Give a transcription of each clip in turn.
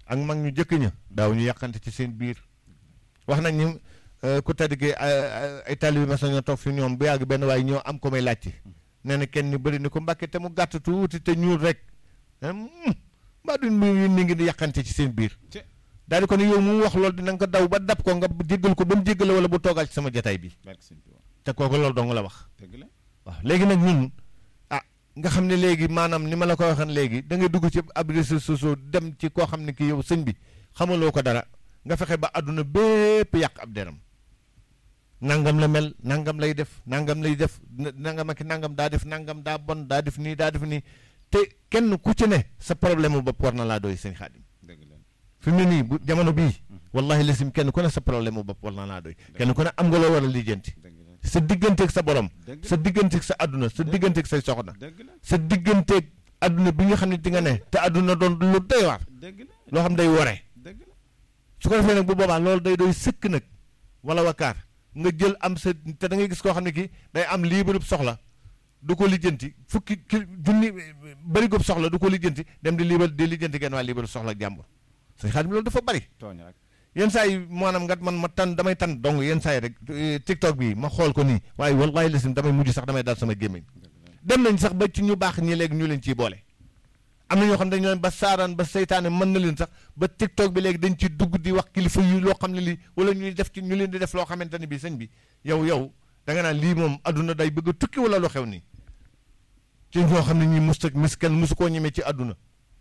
ak mag ñu jëkk ña daaw ñu yàqante ci seen biir wax nañ ni ku tedd gi ay taalibe mas nañoo toog fi ñoom bu yàgg benn waaye ñoo am ko may laajte nee na kenn ñu bëri ni ko mbàkke te mu gàtt tuuti te ñuul rek mbaa duñ mu ni ngi di yàqante ci seen biir daal di ko ne yow mu wax loolu dina nga ko daw ba dab ko nga jéggal ko ba mu jéggal wala bu toogal ci sama jataay bi te kooku loolu dong la wax waaw léegi nag ñun ah nga xam ne léegi maanaam ni ma la ko waxan léegi da ngay dugg ci ab réseaux sociaux dem ci koo xam ne kii yow sëñ bi xamaloo ko dara nga fexe ba àdduna bépp yàq ab deram nangam la mel nangam lay def nangam lay def nangam ak nangam daa def nangam daa bon daa def nii daa def nii te kenn ku ci ne sa problème mu bopp war na laa doy sëñ Xaadim fi mu ne nii bu jamono bii wallahi lasim kenn ku ne sa problème mu bopp war na laa doy kenn ku ne am nga loo war a lijjanti sa digganteeg sa borom sa digganteeg sa àdduna sa digganteeg say soxna sa digganteeg àdduna bi nga xam ne di nga ne te àdduna doon lu doy waar loo xam day wore su ko defee nag bu boobaa loolu day doy sëkk nag wala wakaar nga jël am sa te da ngay gis koo xam ne kii day am liibarub soxla du ko lijjanti fukki ki junni bërigub soxla du ko lijjanti dem di liibar di lijjanti genn waa liibarub soxla ak jàmbur sëñ Xaadim loolu dafa bari yenn saa yi maanaam nga man ma tan damay tan dong yenn saa yi rek tiktok bi ma xool ko nii waaye wallahi lasim damay mujj sax damay daal sama gémmiñ dem nañ sax ba ci ñu baax ñi léegi ñu leen ciy boole am na ñoo xam ne dañu leen ba saaraan ba seytaane mën na leen sax ba tiktok bi léegi dañ ci dugg di wax kilifa yu loo xam ne lii wala ñuy def ci ñu leen di def loo xamante ne bi sëñ bi yow yow da nga naan lii moom adduna day bëgg a tukki wala lu xew nii ci ñoo xam ne ñi musta mis kenn musu koo ñemee ci adduna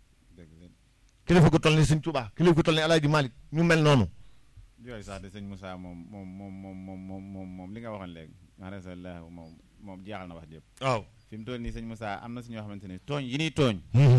kilifa ko toll ni sëñ Tuubaa kilifa ko toll ni Alaaji Malik ñu mel noonu yooyu sax de sëñ Moussa moom moom moom moom moom moom moom moom li nga waxoon léegi maanaam moom moom jeexal na wax jëpp waaw fi mu toll nii sëñ Moussa am na si ñoo xamante ne tooñ yi nii tooñ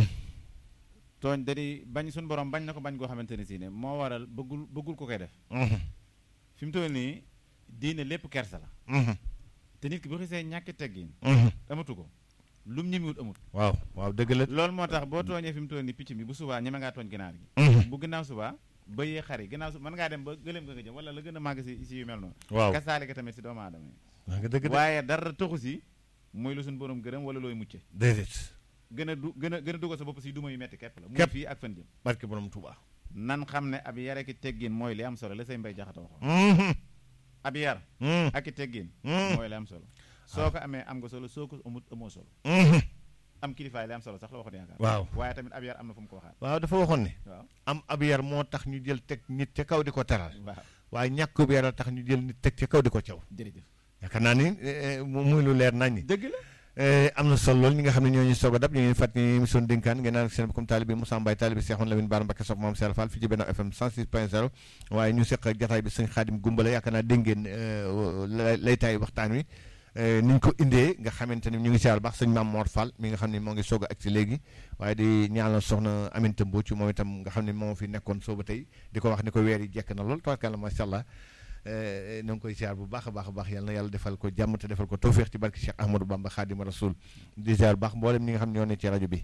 tooñ da di bañ suñu borom bañ na ko bañ goo xamante ne si ne moo waral bëggul bëggul ko koy def fi mu toll nii diine lépp kersa la te nit ki bu xisee ñàkki teggin amatu ko lum ñemiwut amut waaw waaw dëgg la loolu moo tax boo tooñee fi mu toll nii picc mi bu subaa ñeme ngaa tooñ ginaar gi bu ginnaaw subaa bëyee xar yi ginnaaw su mën ngaa dem ba gëléem nga nga jëm wala la gën a màgg si si yu mel noonu waaw kasaalika tamit si doomu aadama yi nga dëgg waaye dara taxu si muy lu suñu borom gërëm wala looy mucce déedéet gën a du gën a gën a dugal sa bopp si duma yu metti képp la muy Képp. fii ak fan jëm barke borom Tuubaa nan xam ne ab yar ak i teggin mooy li am solo la say mbay jaxata waxoon ab yar ak i teggin mooy li am solo soo ko amee am nga solo soo ko amut amoo solo am kilifaay li am solo sax la waxoon yaakaar waaw waaye tamit ab yar am na fu mu ko waxaat waaw dafa waxoon ne waaw am ab yar moo tax ñu jël teg nit ca kaw di ko teral waaw waaye ñàkk bu yar a tax ñu jël nit teg ca kaw di ko caw jërëjëf yaakaar naa ni eh, eh, mu- muy lu leer nañ ñi dëgg la Eh, am na solo lool ñi nga xam ne ñoo ñu soog a dab ñu ngi fàttali ni émission dénkaan ngeen naan ak seen comme taalibe Moussa Mbaye taalibe Cheikhoun Lamine Bara Mbacké sopp moom Serigne Fall fii ci Benno FM 106.0 waaye ñu seq ak jataay bi sëñ Xaadim Gumbala yaakaar naa dégg ngeen eh, lay laytaay waxtaan wi eh, ni ñu ko indee nga xamante ni ñu ngi siyaar baax sëñ Mame Mor Fall mi nga xam ne moo ngi soog a agsi léegi waaye di ñaanal soxna Aminata Mbocc moom itam nga xam ne moo fi nekkoon sooba tey di ko wax ni ko weer yi jekk na lool tabarkàlla macha allah na nga koy ziar bu baax a baax a baax yal na yàlla defal ko jàmm te defal ko tawféex ci barke Cheikh Ahmadou Bamba Xaadimu Rasul di ziar bu baax mboolem ñi nga xam ne ñoo ne ci rajo bi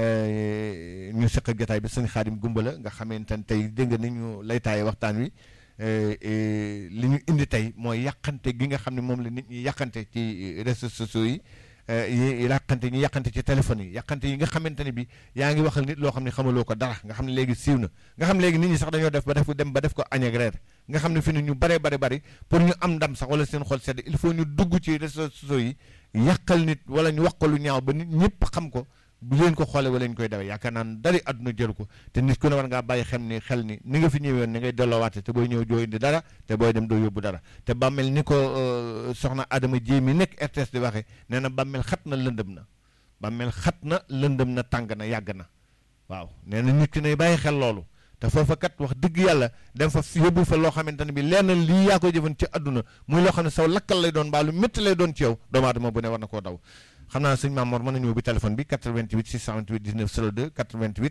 eh, ñu seq ak jotaay bi sëñ Xaadim Gumbala nga xamante ne tey dégg nga ni ñu lay taaye waxtaan wi eh, eh, li ñu indi tey mooy yàqante gi nga xam ne moom la nit ñi yàqante ci réseaux sociaux yi eh, yi yàqante ñi yàqante ci téléphone yi yàqante yi nga xamante ne bi yaa ngi waxal nit loo xam ne xamaloo ko dara nga xam ne léegi siiw na nga xam ne léegi nit ñi sax dañoo def ba def dem ba def ko añ ak reer nga xam ne fi ne ñu bare bare bari pour ñu am ndam sax wala seen xol sedd il faut ñu dugg ci réseaux sociaux yi yàqal nit wala ñu wax ko lu ñaaw ba nit ñëpp xam ko bu leen ko xoolee wala ñu koy dawee yaakaar naan dari àdduna jël ko te nit ku ne war ngaa bàyyi xem ni xel ni ni nga fi ñëwee woon ni ngay delloowaate te booy ñëw doo indi dara te booy dem doo yóbbu dara te bàmmeel ni ko euh, soxna Adama Jéey mi nekk RTS di waxee nee na bàmmeel xat na lëndëm na bàmmeel xat na lëndëm na tàng na yàgg na waaw nee na nit ki ne bàyyi xel loolu te foofa kat wax dëgg yàlla dem fa yóbbu fa loo xamante ne bi lenn lii yaa koy jëfan ci àdduna muy loo xam ne saw lakkal lay doon mbaa lu métti lay doon ci yow doomu aadama bu ne war na koo daw xam naa sëñ Mamour mën nañu ubbi téléphone bi 88 628 19 02 88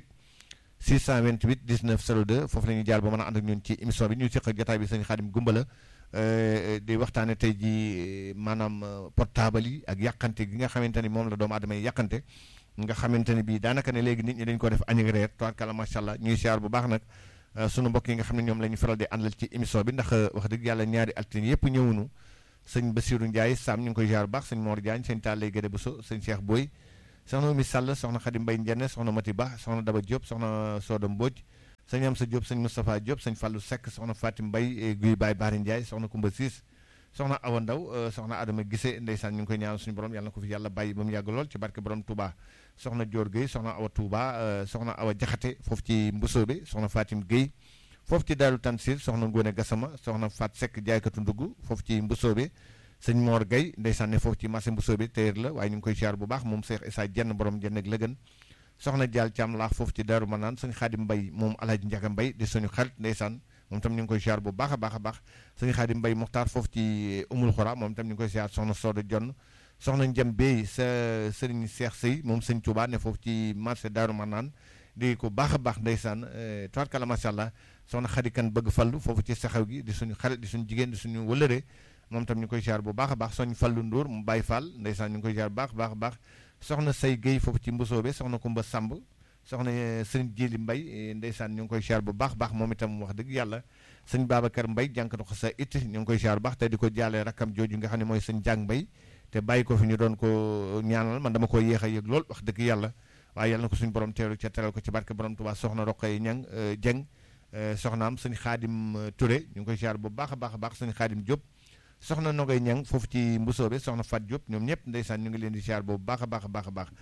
628 19 02 foofu la ñuy jaar ba mën a ànd ak ñun ci émission bi ñu seq ak jotaay bi sëñ Xaadim Gumbala euh, di waxtaane tey ji maanaam euh, portable yi ak yàqante gi nga xamante ni moom la doomu aadama yi yàqante nga xamante ne bii daanaka ne léegi nit ñi dañ ko def añ ak reer tubaarkàlla macha allah ñuy siyaar bu baax nag euh, sunu mbokk yi nga xam ne ñoom la ñu faral di àndal ci émission bi ndax euh, wax dëgg yàlla ñaari altine yëpp ñëwunu sëñ Bassirou Ndiaye Sam ñu ngi koy siyaar bu baax sëñ Mor Diagne sëñ Tallay Gédé Bousso sëñ Cheikh Boy soxna Oumy Sall soxna Khady Mbaye Ndiène soxna Mati Ba soxna Daba Diop soxna Soda Mbodj sëñ Amsa Diop sëñ Moustapha Diop sëñ Fallou Seck soxna Fatim Mbaye Guy Baye Bari Ndiaye soxna Koumba Siis soxna Awa Ndaw soxna Adama Gise ndeysaan ñu ngi koy ñaanal suñu borom yàlla na ko fi yàlla bàyyi ba mu yàgg lool ci barke borom Touba soxna Dior Gueye soxna Awa Touba soxna Awa Jaxate foofu ci Mbusoobe soxna Fatim Gueye foofu ci Daaru Tansir soxna Ngone Gassama soxna Fat Seck jaaykatu ndugg foofu ci Mbusoobe sëñ Mor Gueye ndeysaan ne foofu ci marché Mbusoobe téer la waaye ñu ngi koy siyaar bu baax moom Cheikh Issa jenn borom jenn ak lëgën soxna Dial Thiam laax foofu ci Daaru Manaan sëñ Xaadim Mbay moom Alaaji Njaga Mbay di suñu xarit ndeysaan moom tam ñu ngi koy siyaar bu baax a baax a baax sëñ Xaadim Mbay Muxtaar foofu ci Umul Xura moom tam ñu ngi koy siyaar soxna Sooda Jonn soxna Njam Bey sa sëriñ Seex Sëy moom sëñ Tuubaa ne foofu ci marché Daaru Manaan di ko baax a baax ndeysaan tubaarkalla macha allah soxna Xadi Kan bëgg fallu foofu ci saxaw gi di suñu xarit di suñu jigéen di suñu wëlëre moom tam ñu koy siyaar bu baax a baax soñ fallu Ndour mu Baay Fall ndeysaan ñu ngi koy siyaar bu baax baax baax soxna Say Guèye foofu ci Mbusoobe soxna Kumba Samb soxna sëñ Jili Mbay ndeysaan ñu ngi koy siyaar bu baax baax moom itam wax dëgg yàlla sëñ Babacar Mbay jànkatu ko sa it ñu ngi koy siyaar bu baax te di ko jaalee rakkam jooju nga xam ne mooy sëñ Jàng Mbay te bàyyi ko fi ñu doon ko ñaanal man dama ko yéex a yëg lool wax dëgg yàlla waaye yàlla na ko suñu borom teelu ca teral ko ci barke borom Tuubaa soxna Roqay Ñang Jeng soxnaam sëñ Xaadim Touré ñu ngi koy siyaar bu baax a baax a baax sëñ Xaadim Diop soxna Nogay Ñang foofu ci Mbusoobe soxna Fat Diop ñoom ñëpp ndeysaan ñu ngi leen di siyaar boobu baax a baax a baax a baax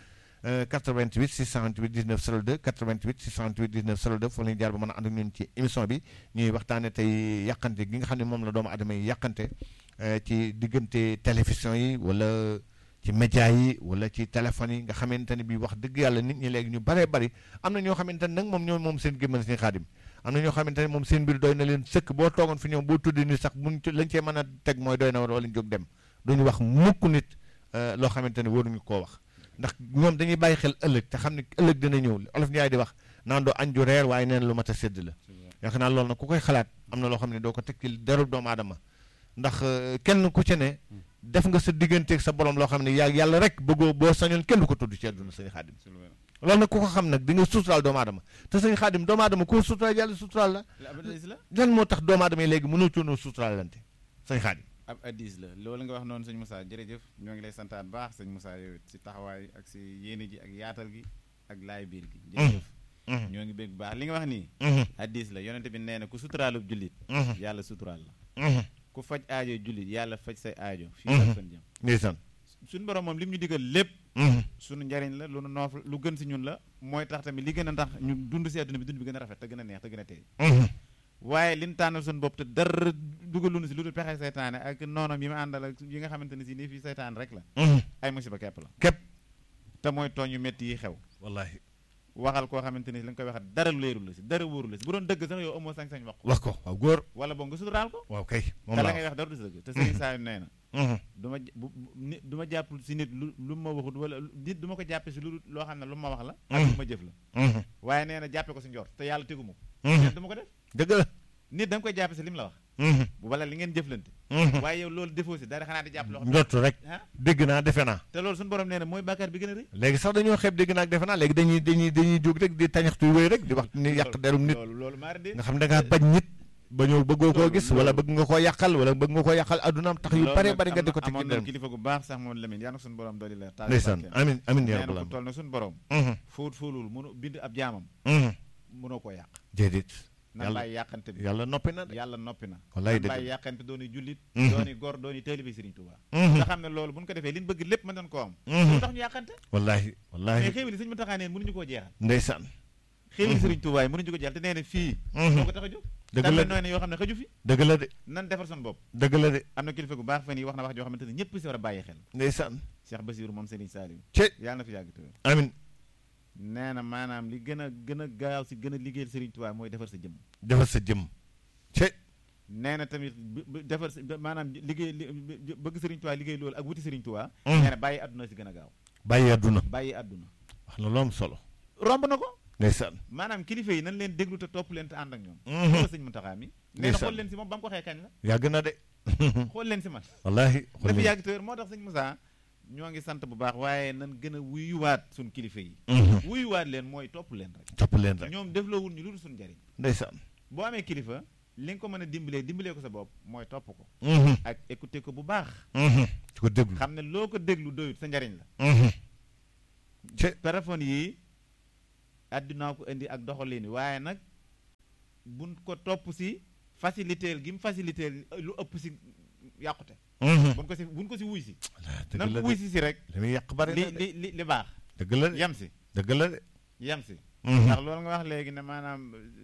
88 628 19 02 88 628 19 02 foofu la ñuy jaar ba mën a ànd ak ñun ci émission bi ñuy waxtaane tey yàqante gi nga xam ne moom la doomu adama yi yàqante ci diggante télévision yi wala ci média yi wala ci téléphone yi nga xamante ne bi wax dëgg yàlla nit ñi léegi ñu baree bari am na ñoo xamante ne nag moom ñoo moom seen gémmal seen xaadim am na ñoo xamante ne moom seen mbir doy na leen sëkk boo toogoon fi ñoom boo tuddi ni sax buñ lañ cee mën a teg mooy doy na war wala ñu jóg dem duñu wax mukk nit loo xamante ne waruñu koo wax ndax ñoom dañuy bàyyi xel ëllëg te xam ne ëllëg dina ñëw olof Njaay di wax naan doo añ ju reer waaye neen lu mat a sédd la yaakaar naa loolu nag ku koy xalaat am na loo xam ne doo ko teg ci derub doomu aadama ndax kenn ku ci ne def nga sa digganteeg sa borom loo xam ne yaa yàlla rek bëggoo boo sañoon kenn du ko tudd ci àdduna sëñ xaadim loolu nag ku ko xam nag di nga suturaal doomu aadama te sëñ xaadim doomu aadama koo suturaal yàlla suturaal la lan moo tax doomu aadama yi léegi mënoo coonoo suturaalante sëñ xaadim ab addis la loolu nga wax noonu sëñ Moussa jërëjëf ñoo ngi lay santaat baax sëñ Moussa yow si taxawaay ak si yéene ji ak yaatal gi ak laay biir gi jërëjëf ñoo ngi bég baax li nga wax nii addis la yonente bi nee na ku suturaalub jullit yàlla suturaal la ku faj aajo jullit yàlla faj say aajo fii ak fan jëm ndeysaan suñu borom moom li mu ñu digal lépp suñu njariñ la lu nu noof lu gën si ñun la mooy tax tamit li gën a tax ñu dund si àdduna bi dund bi gën a rafet te gën a neex te gën a teey waaye liñ tànnal suñu bopp te dara dugalunu si lu dul pexe seytaane ak noonam yi ma àndal ak yi nga xamante ne si nii fii seytaane rek la ay musiba kepp la képp te mooy tooñ yu métti yi xew wallaahi waxal koo xamante ni la nga koy waxat dara leerul la si dara wóorul la si bu doon dëgg sax yow amoo sañ-sañ wax ko wax ko waaw góor wala boog nga suturaal ko waaw kay moom te la la ngay wax dara du si dëgg te sëriñ saa yu nee na du ma bu nit du ma jàpp si nit lu lu ma waxut wala nit du ma ko jàppe si lu loo xam ne lu ma wax la ak lu ma jëf la waaye nee na jàppe ko si njort te yàlla tegu ma ko neen du ma ko def dëgg la nit da nga koy jàppe si li mu la wax bu wala li ngeen jëflante waaye yow loolu defoo si dara xanaa di jàpp loo xam ne njottu rek ah dégg naa defe naa te loolu suñu borom nee na mooy bàkkaar bi gën a rëy léegi sax dañoo xeeb dégg naa ak defe naa léegi dañuy dañuy dañuy jóg rek di tañaxtu wéy rek di wax ni yàq derum nit loolu loolu maa de nga xam ne da ngaa bañ nit ba ñëw bëggoo koo gis wala bëgg nga koo yàqal wala bëgg nga koo yàqal addunaam tax yu bare bari nga di ko teg ci amoon na deram kilifa gu baax sax moom Lamine yaa na suñu borom dooli la taal ndeysaan amin amin yaa nee na rabbal ku toll na suñu borom aalamiin fóot fóolul mënu bind ab jaamam mënoo koo yàq déedéet nan yàlla bàyyi yàqante bi yàlla noppi na de yàlla noppi na wallaay nan dëgg bàyyi yàqante dooni jullit Mhm. dooni gor dooni taalibe Sëriñ Tuubaa Mhm. nga xam ne loolu bu ñu ko defee li ñu bëgg lépp mën nañ koo am Mhm. lu tax ñu yàqante wallaahi mais wallaahi xéewali sëñ Muntaxaa neen mënuñu koo jeexal ndeysaan xéewali Sëriñ Tuubaa yi mënuñu ko jeexal te nee na fii Mhm. moo ko tax a jóg dëgg tamit la nooy ne yoo xam ne xëju fi dëgg la de nan defar son bopp dëgg la de am na kilifa gu baax fan yi wax na wax joo xamante ne ñëpp si war a bàyyi xel ndeysaan Cheikh Basiru moom Sëriñ Saaliw ci yàlla na fi yàgg tëwér amin nee na maanaam li gën a gën a gaaw si gën a liggéeyal Sëriñ Tuubaa mooy defar sa jëmm defal sa jëmm ci nee na tamit bu- bu- defar sa maanaam liggéey li- bi- bëgg Sëriñ Tuubaa liggéey loolu ak wuti Sëriñ Tuubaa Mhm. nee na bàyyi àdduna si gën a gaaw bàyyi àdduna bàyyi àdduna wax na lu am solo romb na ko ndeysaan maanaam kilifa yi nañ leen déglu te topp leen te ànd ak ñoom Mhm. loolu sëñ Muntaxaa mi nee na Ndeysaan. xool leen si moom ba mu ko xee kañ la yàgg na de xool leen si man wallaahi na fi yàgg tëwér moo tax sëñ Moussa ñoo ngi sant bu baax waaye nan gën a wuyuwaat suñ kilifa yi Mhm. wuyuwaat leen mooy topp leen rek topp leen rek ñoom defloowul ñu lu dul suñ njariñ ndeysaan boo amee kilifa li nga ko mën a dimbalee dimbalee ko sa bopp mooy topp ko Mhm. ak écouter ko bu baax Mhm. di ko déglu xam ne loo ko déglu doyut sa njariñ la Mhm. ci téléphone yi àddunaa ko indi ak doxalin wi waaye nag buñ ko topp si faciliteel gi mu faciliteel lu ëpp si yàqute buñ ko si buñ ko si wuy si dëgg nan la ko wuy si si rek li muy yàq bari li na de li li li baax dëgg la de yem si dëgg la de yem si Mhm. ndax loolu nga wax léegi ne maanaam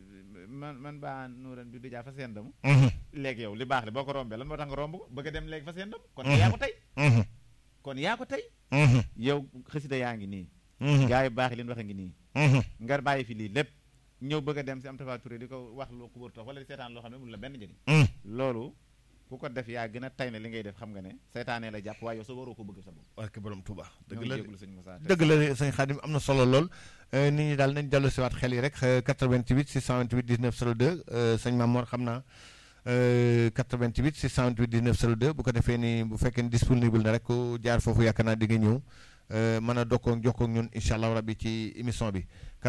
man man baa nuuran bi dijaa fa seen damu Mhm. léegi yow li baax li boo ko rombee lan moo tax nga romb ko bëgg a dem léegi fa seen damu kon Mhm. yaa ko tey Mhm. kon yaa ko tey Mhm. yow xasida yaa ngi nii Mhm. gaa yu baax yi leen waxe ngi nii Mhm. nga bàyyi fi lii lépp ñëw bëgg a dem si am Tapha Touré di ko wax loo ko wër tax wala di seetaan loo xam ne mun la benn njëriñ Mhm. loolu ku ko def yaa gën a tay ne li ngay def xam nga ne seytaanee la jàpp waaye yow sa waroo ko bëgg sa bopp barke borom Touba dëgg ñoo la de jégalu sëñ Moussa te dëgg la de sëñ Xaadim am na solo lool Euh, nit ñi daal nañ dellu si waat xel yi rek euh, 88 628 19 02 euh, sëñ Mamor xam naa euh, 88 628 19 02 bu ko defee ni bu fekkee ni disponible na rek ku jaar foofu yaakaar naa di nga ñëw euh, mën a dokkoo jokkoo ak ñun incha allah rabbi ci émission bi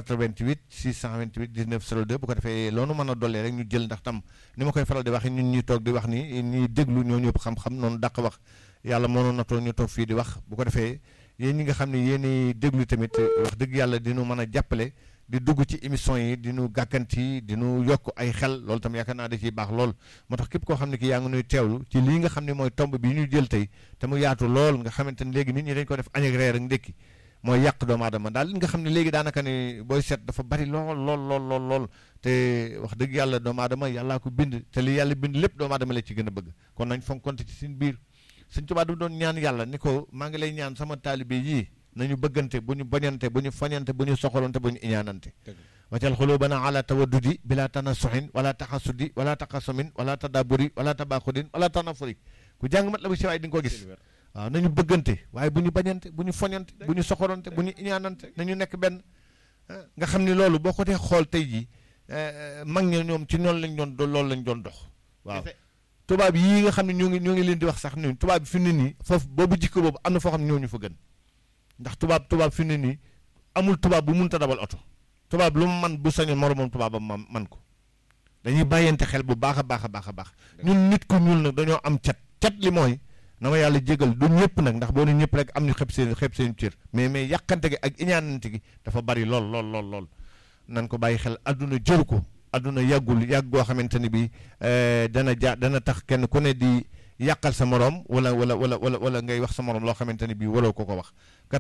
88 628 19 02 bu ko defee loolu mën a dollee rek ñu jël ndax tam ni ma koy faral di waxee ñun ñuy toog di wax ni ñuy déglu ñoo ñëpp xam-xam noonu dàq wax yàlla moo noonu natoo ñu toog fii di wax bu ko defee yéen ñi nga xam ne yéen déglu tamit wax dëgg yàlla dinu mën a jàppale di dugg ci émission yi di nu gàkkanti di nu yokk ay xel loolu tam yaakaar naa da ciy baax lool moo tax képp koo xam ne ki yaa ngi nuy teewlu ci lii nga xam ne mooy tomb bi ñu jël tey te mu yaatu lool nga xamante ne léegi nit ñi dañ ko def añ ak reer ak ndékki mooy yàq doomu aadama daal li nga xam ne léegi daanaka ni booy seet dafa bari lool lool lool lool lool te wax dëgg yàlla doomu aadama yàllaa ko bind te li yàlla bind lépp doomu aadama la ci gën a bëgg kon nañ fonkonte ci seen biir Sëñ Tuubaa du doon ñaan yàlla ni ko maa ngi lay ñaan sama taalibe yii nañu bëggante bu ñu bañante bu ñu fañante bu ñu soxalante bu ñu iñaanante waccal xulubana ala tawaddudi bila tanasuxin wala taxasudi wala taxasumin wala tadaburi wala tabaxudin wala tanafuri ku jàng mat la bu siwaay di nga ko gis waaw nañu bëggante waaye bu ñu bañante bu ñu foñante bu ñu soxorante bu ñu iñaanante nañu nekk benn ah, nga xam ni loolu boo ko dee xool tey jii eh, mag ñi ñoom ci noonu lañ doon do loolu lañ doon dox waaw Kese. tubaab yii nga xam ne ñoo ngi ñoo ngi leen di wax sax ni tubaab bi fi mu ne nii foofu boobu jikko boobu am na foo xam ne ñoo ñu fa gën ndax tubaab tubaab fi mu ne nii amul tubaab bu mënta dawal oto tubaab lu mu man bu sañoon moromam tubaabam man man ko dañuy bàyyante xel bu baax a baax a baax a baax ñun nit ku ñuul nag dañoo am cat cat li mooy na ma yàlla jégal du ñëpp nag ndax boo ne ñëpp rek am ñu xeb seen xeb seen cër mais mais yàqante gi ak iñaanante gi dafa bari lool lool lool lool nan ko bàyyi xel adduna jëru ko adduna yàggul yàgg goo xamante ni bi eh, dana ja dana tax kenn ku ne di yàqal sa morom wala wala wala wala wala ngay wax sa morom loo xamante ni bi waroo ko ko wax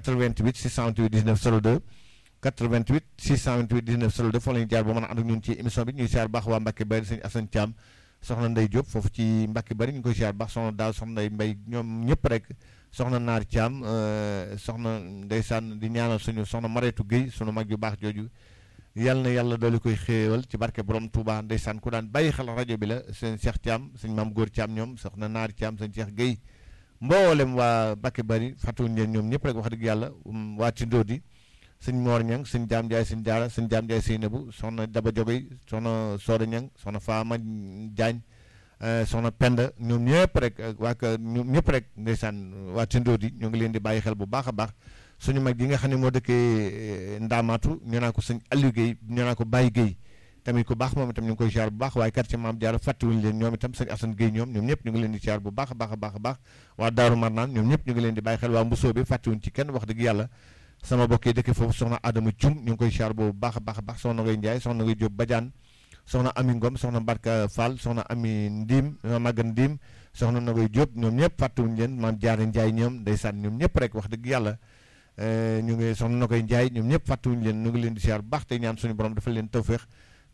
88 628 19 02 88 628 19 02 foofu la ñu jaar ba mën a ànd ak ñun ci émission bi ñuy siyaar baax waa Mbacke Bari sëñ Assane Thiam soxna Ndey Diop foofu ci Mbacke Bari ñu ngi koy siyaar baax soxna Daaw soxna Ndey Mbay ñoom ñëpp rek soxna Naar Thiam euh, soxna ndeysaan di ñaanal suñu soxna Mareetu Guèye sunu mag yu baax jooju yal na yàlla dooli koy xéewal ci barke borom Touba ndeysaan ku daan bàyyi xel rajo bi la seen Cheikh Thiam sëñ Maam Góor Thiam ñoom soxna Naar Thiam sëñ Cheikh Guèye mboolem waa Mbacke Bari fàttewuñu leen ñoom ñëpp rek wax dëgg yàlla um, waa Tindodi sëñ Moor Ñang sëñ Jaam Njaay sëñ Jaara sëñ Jaam Njaay Seynabu soxna Daba Jogoy soxna Sooda Ñang soxna Faama Jaañ eh, soxna Penda ñoom ñëpp rek ak waa kër ñoom ñëpp rek ndeysaan waa Tindodi ñoo ngi leen di bàyyi xel bu baax a baax suñu mag yi nga xam ne moo dëkkee Ndaamaatu ñu naa ko sëñ Aliou Guèye ñu naa ko Baye Guèye tamit ku baax moom itam ñu ngi koy ziar bu baax waaye quartier Maam Jaara fàttewuñu leen ñoom itam sëñ Assane Guèye ñoom ñoom ñëpp ñu ngi leen di ziar bu baax a baax a baax a baax waa Daaru Marnaan ñoom ñëpp ñu ngi leen di bàyyi xel waa Mbusoo bi fàttewuñ ci kenn wax dëgg yàlla sama mbokk yi dëkk foofu soxna Adama Cum ñu ngi koy ziar boobu baax a baax a baax soxna Ngoy Njaay soxna Ngoy Jóob Badiane soxna Ami Ngom soxna Barka Fall soxna Ami Ndiim Magan Ndiim soxna Ngoy Jóob ñoom ñëpp fàttewuñ leen maam Jaara Njaay ñoom ndeysaan ñoom ñëpp rek wax dëgg yàlla ñu ngi soxna na koy njaay ñoom ñëpp fàttewuñu leen ñu ngi leen di siyaar bu baax tey ñaan suñu borom dafa leen tawféex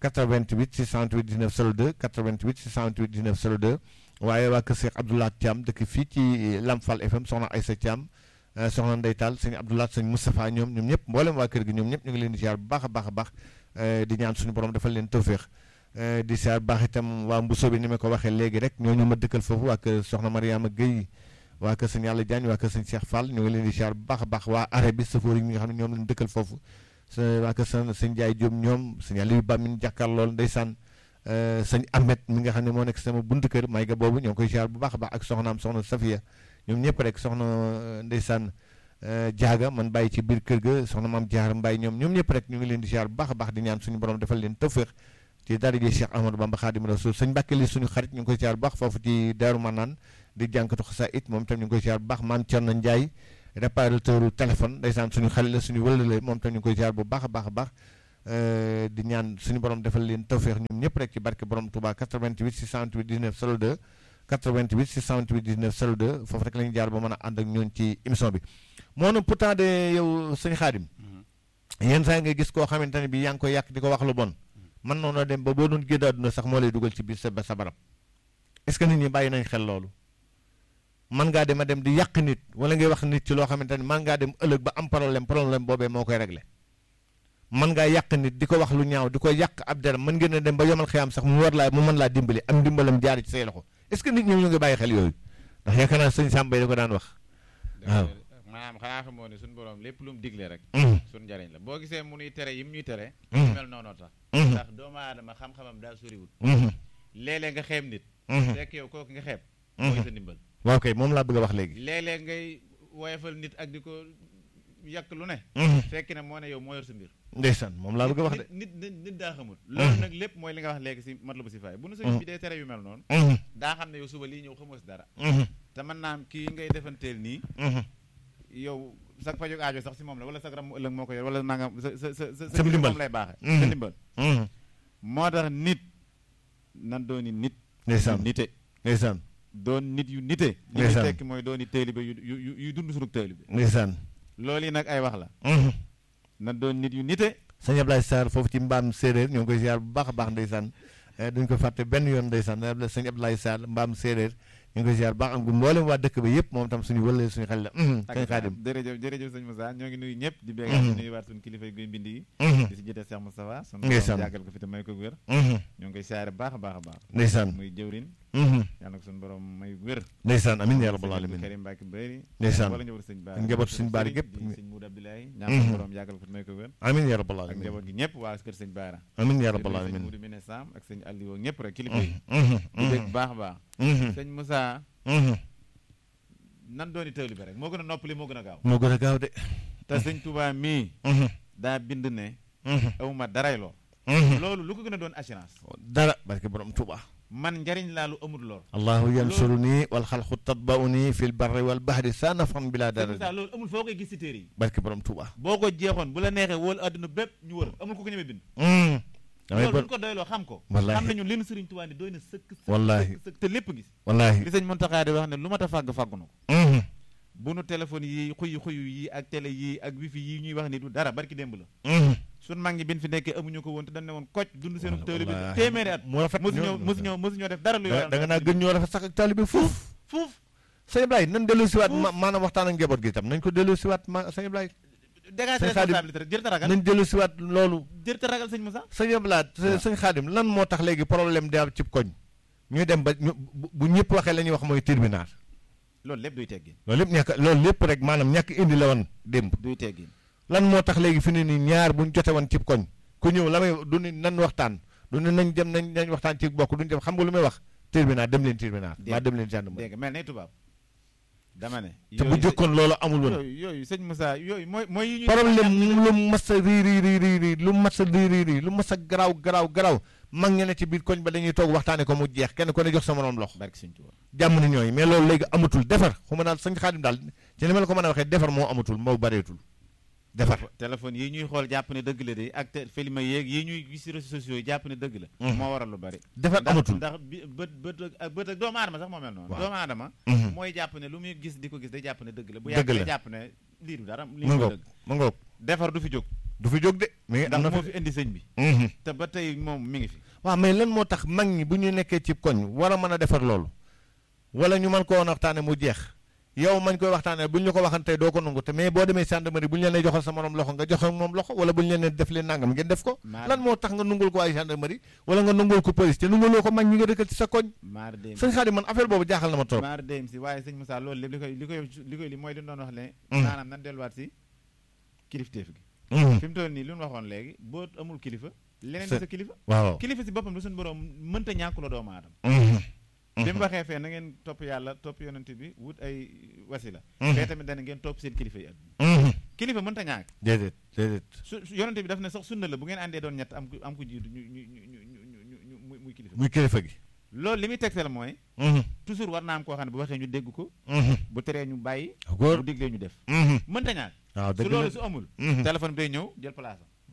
88 628 19 02 88 628 19 02 waaye waa kër Cheikh Abdoulaye Thiam dëkk fii ci Lamfal FM soxna Aïssa Thiam soxna Ndey Tall sëñ Abdoulaye sëñ Moustapha ñoom ñoom ñëpp mboolem waa kër gi ñoom ñëpp ñu ngi leen di siyaar bu baax a baax a baax di ñaan suñu borom dafa leen tawféex di siyaar baax itam waa Mbusoo bi ni ma ko waxee léegi rek ñooñu ma dëkkal foofu waa kër soxna Mariama Gueye waa kër sëñ Yàlla Diagne waa kër sëñ Cheikh Fall ñu ngi leen di siyaar bu baax a baax waa arrêt bi safoor yi nga xam ne ñoom lañ dëkkal foofu sa waa kër sëñ sëñ Ndiaye Diop ñoom sëñ Aliou Ba mi ñu jàkkaar lool ndeysaan sëñ Ahmed mi nga xam ne moo nekk sama buntu kër may ga boobu ñoo ngi koy siyaar bu baax a baax ak soxnaam soxna Safia ñoom ñëpp rek soxna ndeysaan jaaga man bàyyi ci biir kër ga soxna maam Jaar Mbaye ñoom ñoom ñëpp rek ñu ngi leen di siyaar bu baax a baax di ñaan suñu borom defal leen tawféex ci dara ji Cheikh Ahmadou Bamba Khadim Rasoul sëñ Mbàkke li suñu xarit ñu ngi koy siyaar bu baax foofu ci Daaru Manaan di jànkatu xasa it moom tam ñu ngi koy siyaar bu baax maam Thierno Ndiaye réparateur téléphone ndeysaan suñu xarit la suñu wëlale moom tam ñu ngi koy siyaar bu baax a baax a baax di ñaan suñu borom defal leen tawféex ñoom ñëpp rek ci barke borom Touba 88 628 19 02 88 628 19 02 foofu rek la ñu jaar ba mën a ànd ak ñoon ci émission bi moo na pourtant de yow sëñ Xaadim yenn saa nga gis koo xamante ne bi yaa ngi koy yàq di ko wax lu bon man noonu dem ba boo doon génn àdduna sax moo lay dugal ci biir sa sa barab est-ce que nit ñi bàyyi nañ xel loolu man ngaa dem a dem di yàq nit wala ngay wax nit ci loo xamante ne man ngaa dem ëllëg ba am problème problème boobee moo koy réglé man ngaa yàq nit di ko wax lu ñaaw di ko yàq ab deram mën ngeen a dem ba yomal xiyaam sax mu war laa mu mën laa dimbali am dimbalam jaar ci say loxo est-ce que nit ñi ñu ngi bàyyi xel yooyu ndax yaakaar naa sëñ Samba da ko daan wax. waaw maanaam xanaa xamoo ne suñu borom lépp lu mu digle rek. Mhm. suñu njariñ la boo gisee mu nuy tere yim ñuy tere. Mhm. mel noonu tax. Mhm. ndax doomu aadama xam-xamam daa soriwul. Mhm. léeg-léeg nga xeeb nit. Mhm. fekk yow kooku nga xeeb. Mhm. mooy sa ndimbal. waaw kay moom laa bëgg a wax léegi. léeg-léeg ngay woyofal nit ak di ko yàq lu ne. Mhm. fekk na moo ne yow moo yor sa mbir. ndeysaan moom laa bëgg a wax de. nit nit nit daa xamul. loolu nag lépp mooy li nga wax léegi si mat la bu si faay bu nu sëñ bi dee tere yu mel noonu. Mhm. daa xam ne yow suba lii ñëw xamoo si dara. Mhm. te mën naa am kii ngay defanteel nii. Mhm. yow sa fajog aajo sax si moom la wala sa ram ëllëg moo ko yor wala nangam sa sa sa sa Sa ndimbal. moom lay baaxe Mhm. sa ndimbal Mhm. moo tax nit nan dooni nit ndeysaan yu nite ndeysaan doon nit yu nite li ñu Ndeysaan. tekki mooy dooni taalibe yu yu yu yu dund sunug taalibe ndeysaan. loolu yi nag ay wax la Mhm. nan doon nit yu nite sëñ Ablaye Sarr foofu ci mbaam séeréer ñoo ngi koy ziar bu baax a baax ndeysaan eh, duñ ko fàtte benn yoon ndeysaan sëñ Ablaye Sarr mbaam séeréer ñu ngi koy ziar bu baax ak mboolem waa dëkk ba yëpp moom tam suñu wëlee suñu xel la mhm, sëñ Xaadim jërëjëf jërëjëf sëñ Moussa ñoo ngi nuyu ñëpp di Mhm. béykat di nuyu waat suñu kilifa yi guy mbind yi Mhm, di si jotee Cheikh Moustapha sunu Ndeysaan. borom jàggal ko fi te may ko wér mhm, ñoo ngi koy siyaare baax a baax a baax ndeysaan muy jëwrin mhm, yàlla na ko suñu borom may wér ndeysaan amiin yaa rabbal sëñ alamin Karim Mbacke Bëri Ndeysaan. wala njaboot sëñ Baara Njaboot sëñ Baara gépp. di sëñ Moud Abdoulaye ñaan Mhm. suñu borom yàggal ko fi may ko wér amiin yaa rabbal ak alamin njaboot gi ñëpp waa kër sëñ Baara amiin yaa di rabbal nuyu sëñ alamin Moudou Mine Sam ak sëñ Aliou ak ñëpp rek kilifa yi mhm, di dégg mhm, baax a baax mhm, sëñ Moussa mhm. nan dooni tawli bi rek moo gën a noppali moo gën a gaaw moo gën a gaaw de te sëñ Touba mii Mhm, daa bind ne mhm, awma daray loo mhm. loolu lu ko gën a doon assurance dara barke borom Tuuba man njariñ laa lu amul lor allahu yansuruni wal xalqu tatbauni fi l barri wal bahri sa nafan bila sëñ dara Moussa loolu amul foo koy gis si téere yi barke borom Tuuba boo ko jeexoon bu la neexee wóolu àdduna bépp ñu wër amul ku ko ñemee bind Mhm. damay loolu bon buñ ko doyloo xam ko Wallaahi. xam nañu leen sëriñ Tuubaa ni doy na sëkk sëkk Wallaahi. sëkk sëkk te lépp gis wallaahi li sëñ Muntaxa di wax ne lu mat a fàgg fàggu na ko Mhm, bu nu téléphone yi xuyu xuyu yi ak télé yi ak wifi yi ñuy wax ni du dara barki démb la mhm. sun mag ñi bin fi nekkee amuñu ko woon te dañ ne woon koc dund seenu tëwli bi Wallaahi. téeméeri at mu rafet mosu ñoo- ñoo mosu ñoo mosu ñoo def dara lu da yoral da nga naa gën ñoo rafet sax ak taalibe fuuf fuuf sëñ Ablaye nan dellu siwaat Fuuf. ma maanaam waxtaan ak njaboot gi itam nañ ko dellu siwaat ma sëñ Ablaye dégage Sëñ Xaadim. responsabilité rek jër ta ragal nañ dellu siwaat loolu jër ta ragal sëñ Moussa sëñ Ablaye waaw. sëñ Xaadim lan moo tax léegi problème di am ci koñ ñuy dem ba ñu bu bu ñëpp waxee la ñuy wax mooy tribunal loolu lépp duy teggin loolu lépp ñàkk loolu lépp rek maanaam ñàkk indi la woon démb duy teggin lan moo tax léegi fi ne nii ñaar buñ jote woon cib koñ ku ñëw la may du ni nan waxtaan du ni nañ dem nañ nañ waxtaan ci bokk duñ dem xam nga lu may wax tribunal dem leen tribunal Dégg. maa dem leen gendarmerie dégg nga mel ne tubaab dama ne te bu yooyu jëkkoon loolu amul woon yooyu yooyu sëñ Moussa yooyu mooy mooy yi ñuy problème lu mas a rii rii rii rii rii lu mas a rii rii rii lu mas a garaaw garaaw garaaw mag ña ne ci biir koñ ba dañuy toog waxtaane ko mu jeex kenn ko ne jox sa morom loxo barki sëñ Tuubaa jàmm ni ñooy mais loolu léegi amatul defar xuma daal sëñ Xaadim daal ci ni ma la ko mën a waxee defar moo amatul moo bareetul defar téléphone yi ñuy xool jàpp ne dëgg la de ak te film yeeg yi ñuy gis ci réseaux sociaux yi jàpp ne dëgg la Mhm. moo waral lu bari defar ndax amatul ndax bi bët bët ak bët ak doomu aadama sax moo mel noonu Waaw. doomu aadama Mhm. mooy jàpp ne lu muy gis di ko gis day jàpp ne dëgg la bu Dëgg yàgg la. day jàpp ne lii du dara lii mu mooy ngoog dëgg mu ngoog defar du fi jóg du fi jóg de mais am ndax na moo fi fi indi sëñ bi Mhm. te ba tey moom mi ngi fi waaw mais lan moo tax mag ñi bu ñu nekkee ci koñ war a mën a defar loolu wala ñu mën koo waxtaane mu jeex yow mañ koy waxtaane bu ñu la ko waxantee doo ko nangu te mais boo demee gendarmerie bu ñu leen nee joxal sa morom loxo nga joxe moom loxo wala bu ñu leen nee def leen nangam ngeen def ko Maar- lan moo tax nga nungul ko ay gendarmerie wala nga nungul ko police te nunguloo ko mag ñi nga dëkkal ci sa koñ maar dem sëñ Xaadim man affaire boobu jaaxal na ma trop maar dem si waaye sëñ Moussa loolu lépp li koy li koy li koy li mooy li ñu doon wax ne Mhm. maanaam nan delluwaat si kilifteef gi Mhm. fi mu toll nii lu ñu waxoon léegi boo amul kilifa leneen Sa- di sa kilifa waaw kilifa si boppam lu suñu borom mënta ñàkk la doomu aadama Mhm. bi mu waxee fee na ngeen topp yàlla topp yonent bi wut ay wasila Mhm. fee tamit dana ngeen topp seen kilifa yi at Mhm. kilifa mënta ñàkk déedéet déedéet su su- yonent bi daf ne sax sunna la bu ngeen àndee doon ñett am ku am ku jiitu ñu ñu ñu ñu ñu ñu ñu ñu muy muy kilifa muy kilifa gi loolu li muy tegtal mooy Mhm. toujours war naa am koo xam ne bu waxee ñu dégg ko Mhm. bu teree ñu bàyyi góor bu diglee ñu def Mhm. mënta ñàkk waaw su dëgg loolu la su amul Mhm. téléphone bi day ñëw jël place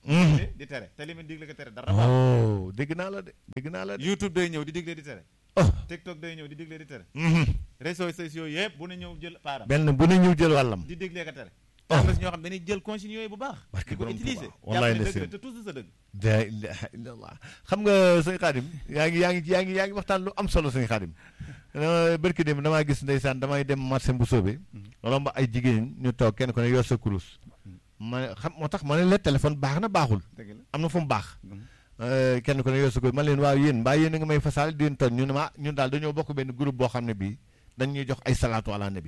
digle di tere te li muy digle ko tere dara baax oh dégg naa la de dégg naa la de YouTube day ñëw di digle di tere oh TikTok day ñëw di digle di tere mhm. réseaux sociaux yëpp bu ne ñëw jël paaram benn bu ne ñëw jël wàllam di digle ko tere Oh. am na si ñoo xam dañuy jël consigne yooyu bu baax Barke di ko borom utiliser Tuubaa. Wallaay jàpp ne ndeysaan. dëgg la te tous sa dëgg la ilaha illallah xam nga sëñ Xaadim yaa ngi yaa ngi yaa ngi yaa ngi waxtaan lu am solo sëñ Xaadim barki dem damaa gis ndeysaan damay dem marché bu soobee romb ay jigéen ñu toog kenn ku ne yor sa kurus ma ne xam moo tax ma ne la téléphone baax na baaxul dëgg la am na fu mu baax Euh, kenn ku ne yor sa kurus man leen waaw yéen mbaa yéen a nga may fasaal di leen toog ñu ne ma ñun daal dañoo bokk benn groupe boo xam ne bii dañ ñuy jox ay salaatu ala nabi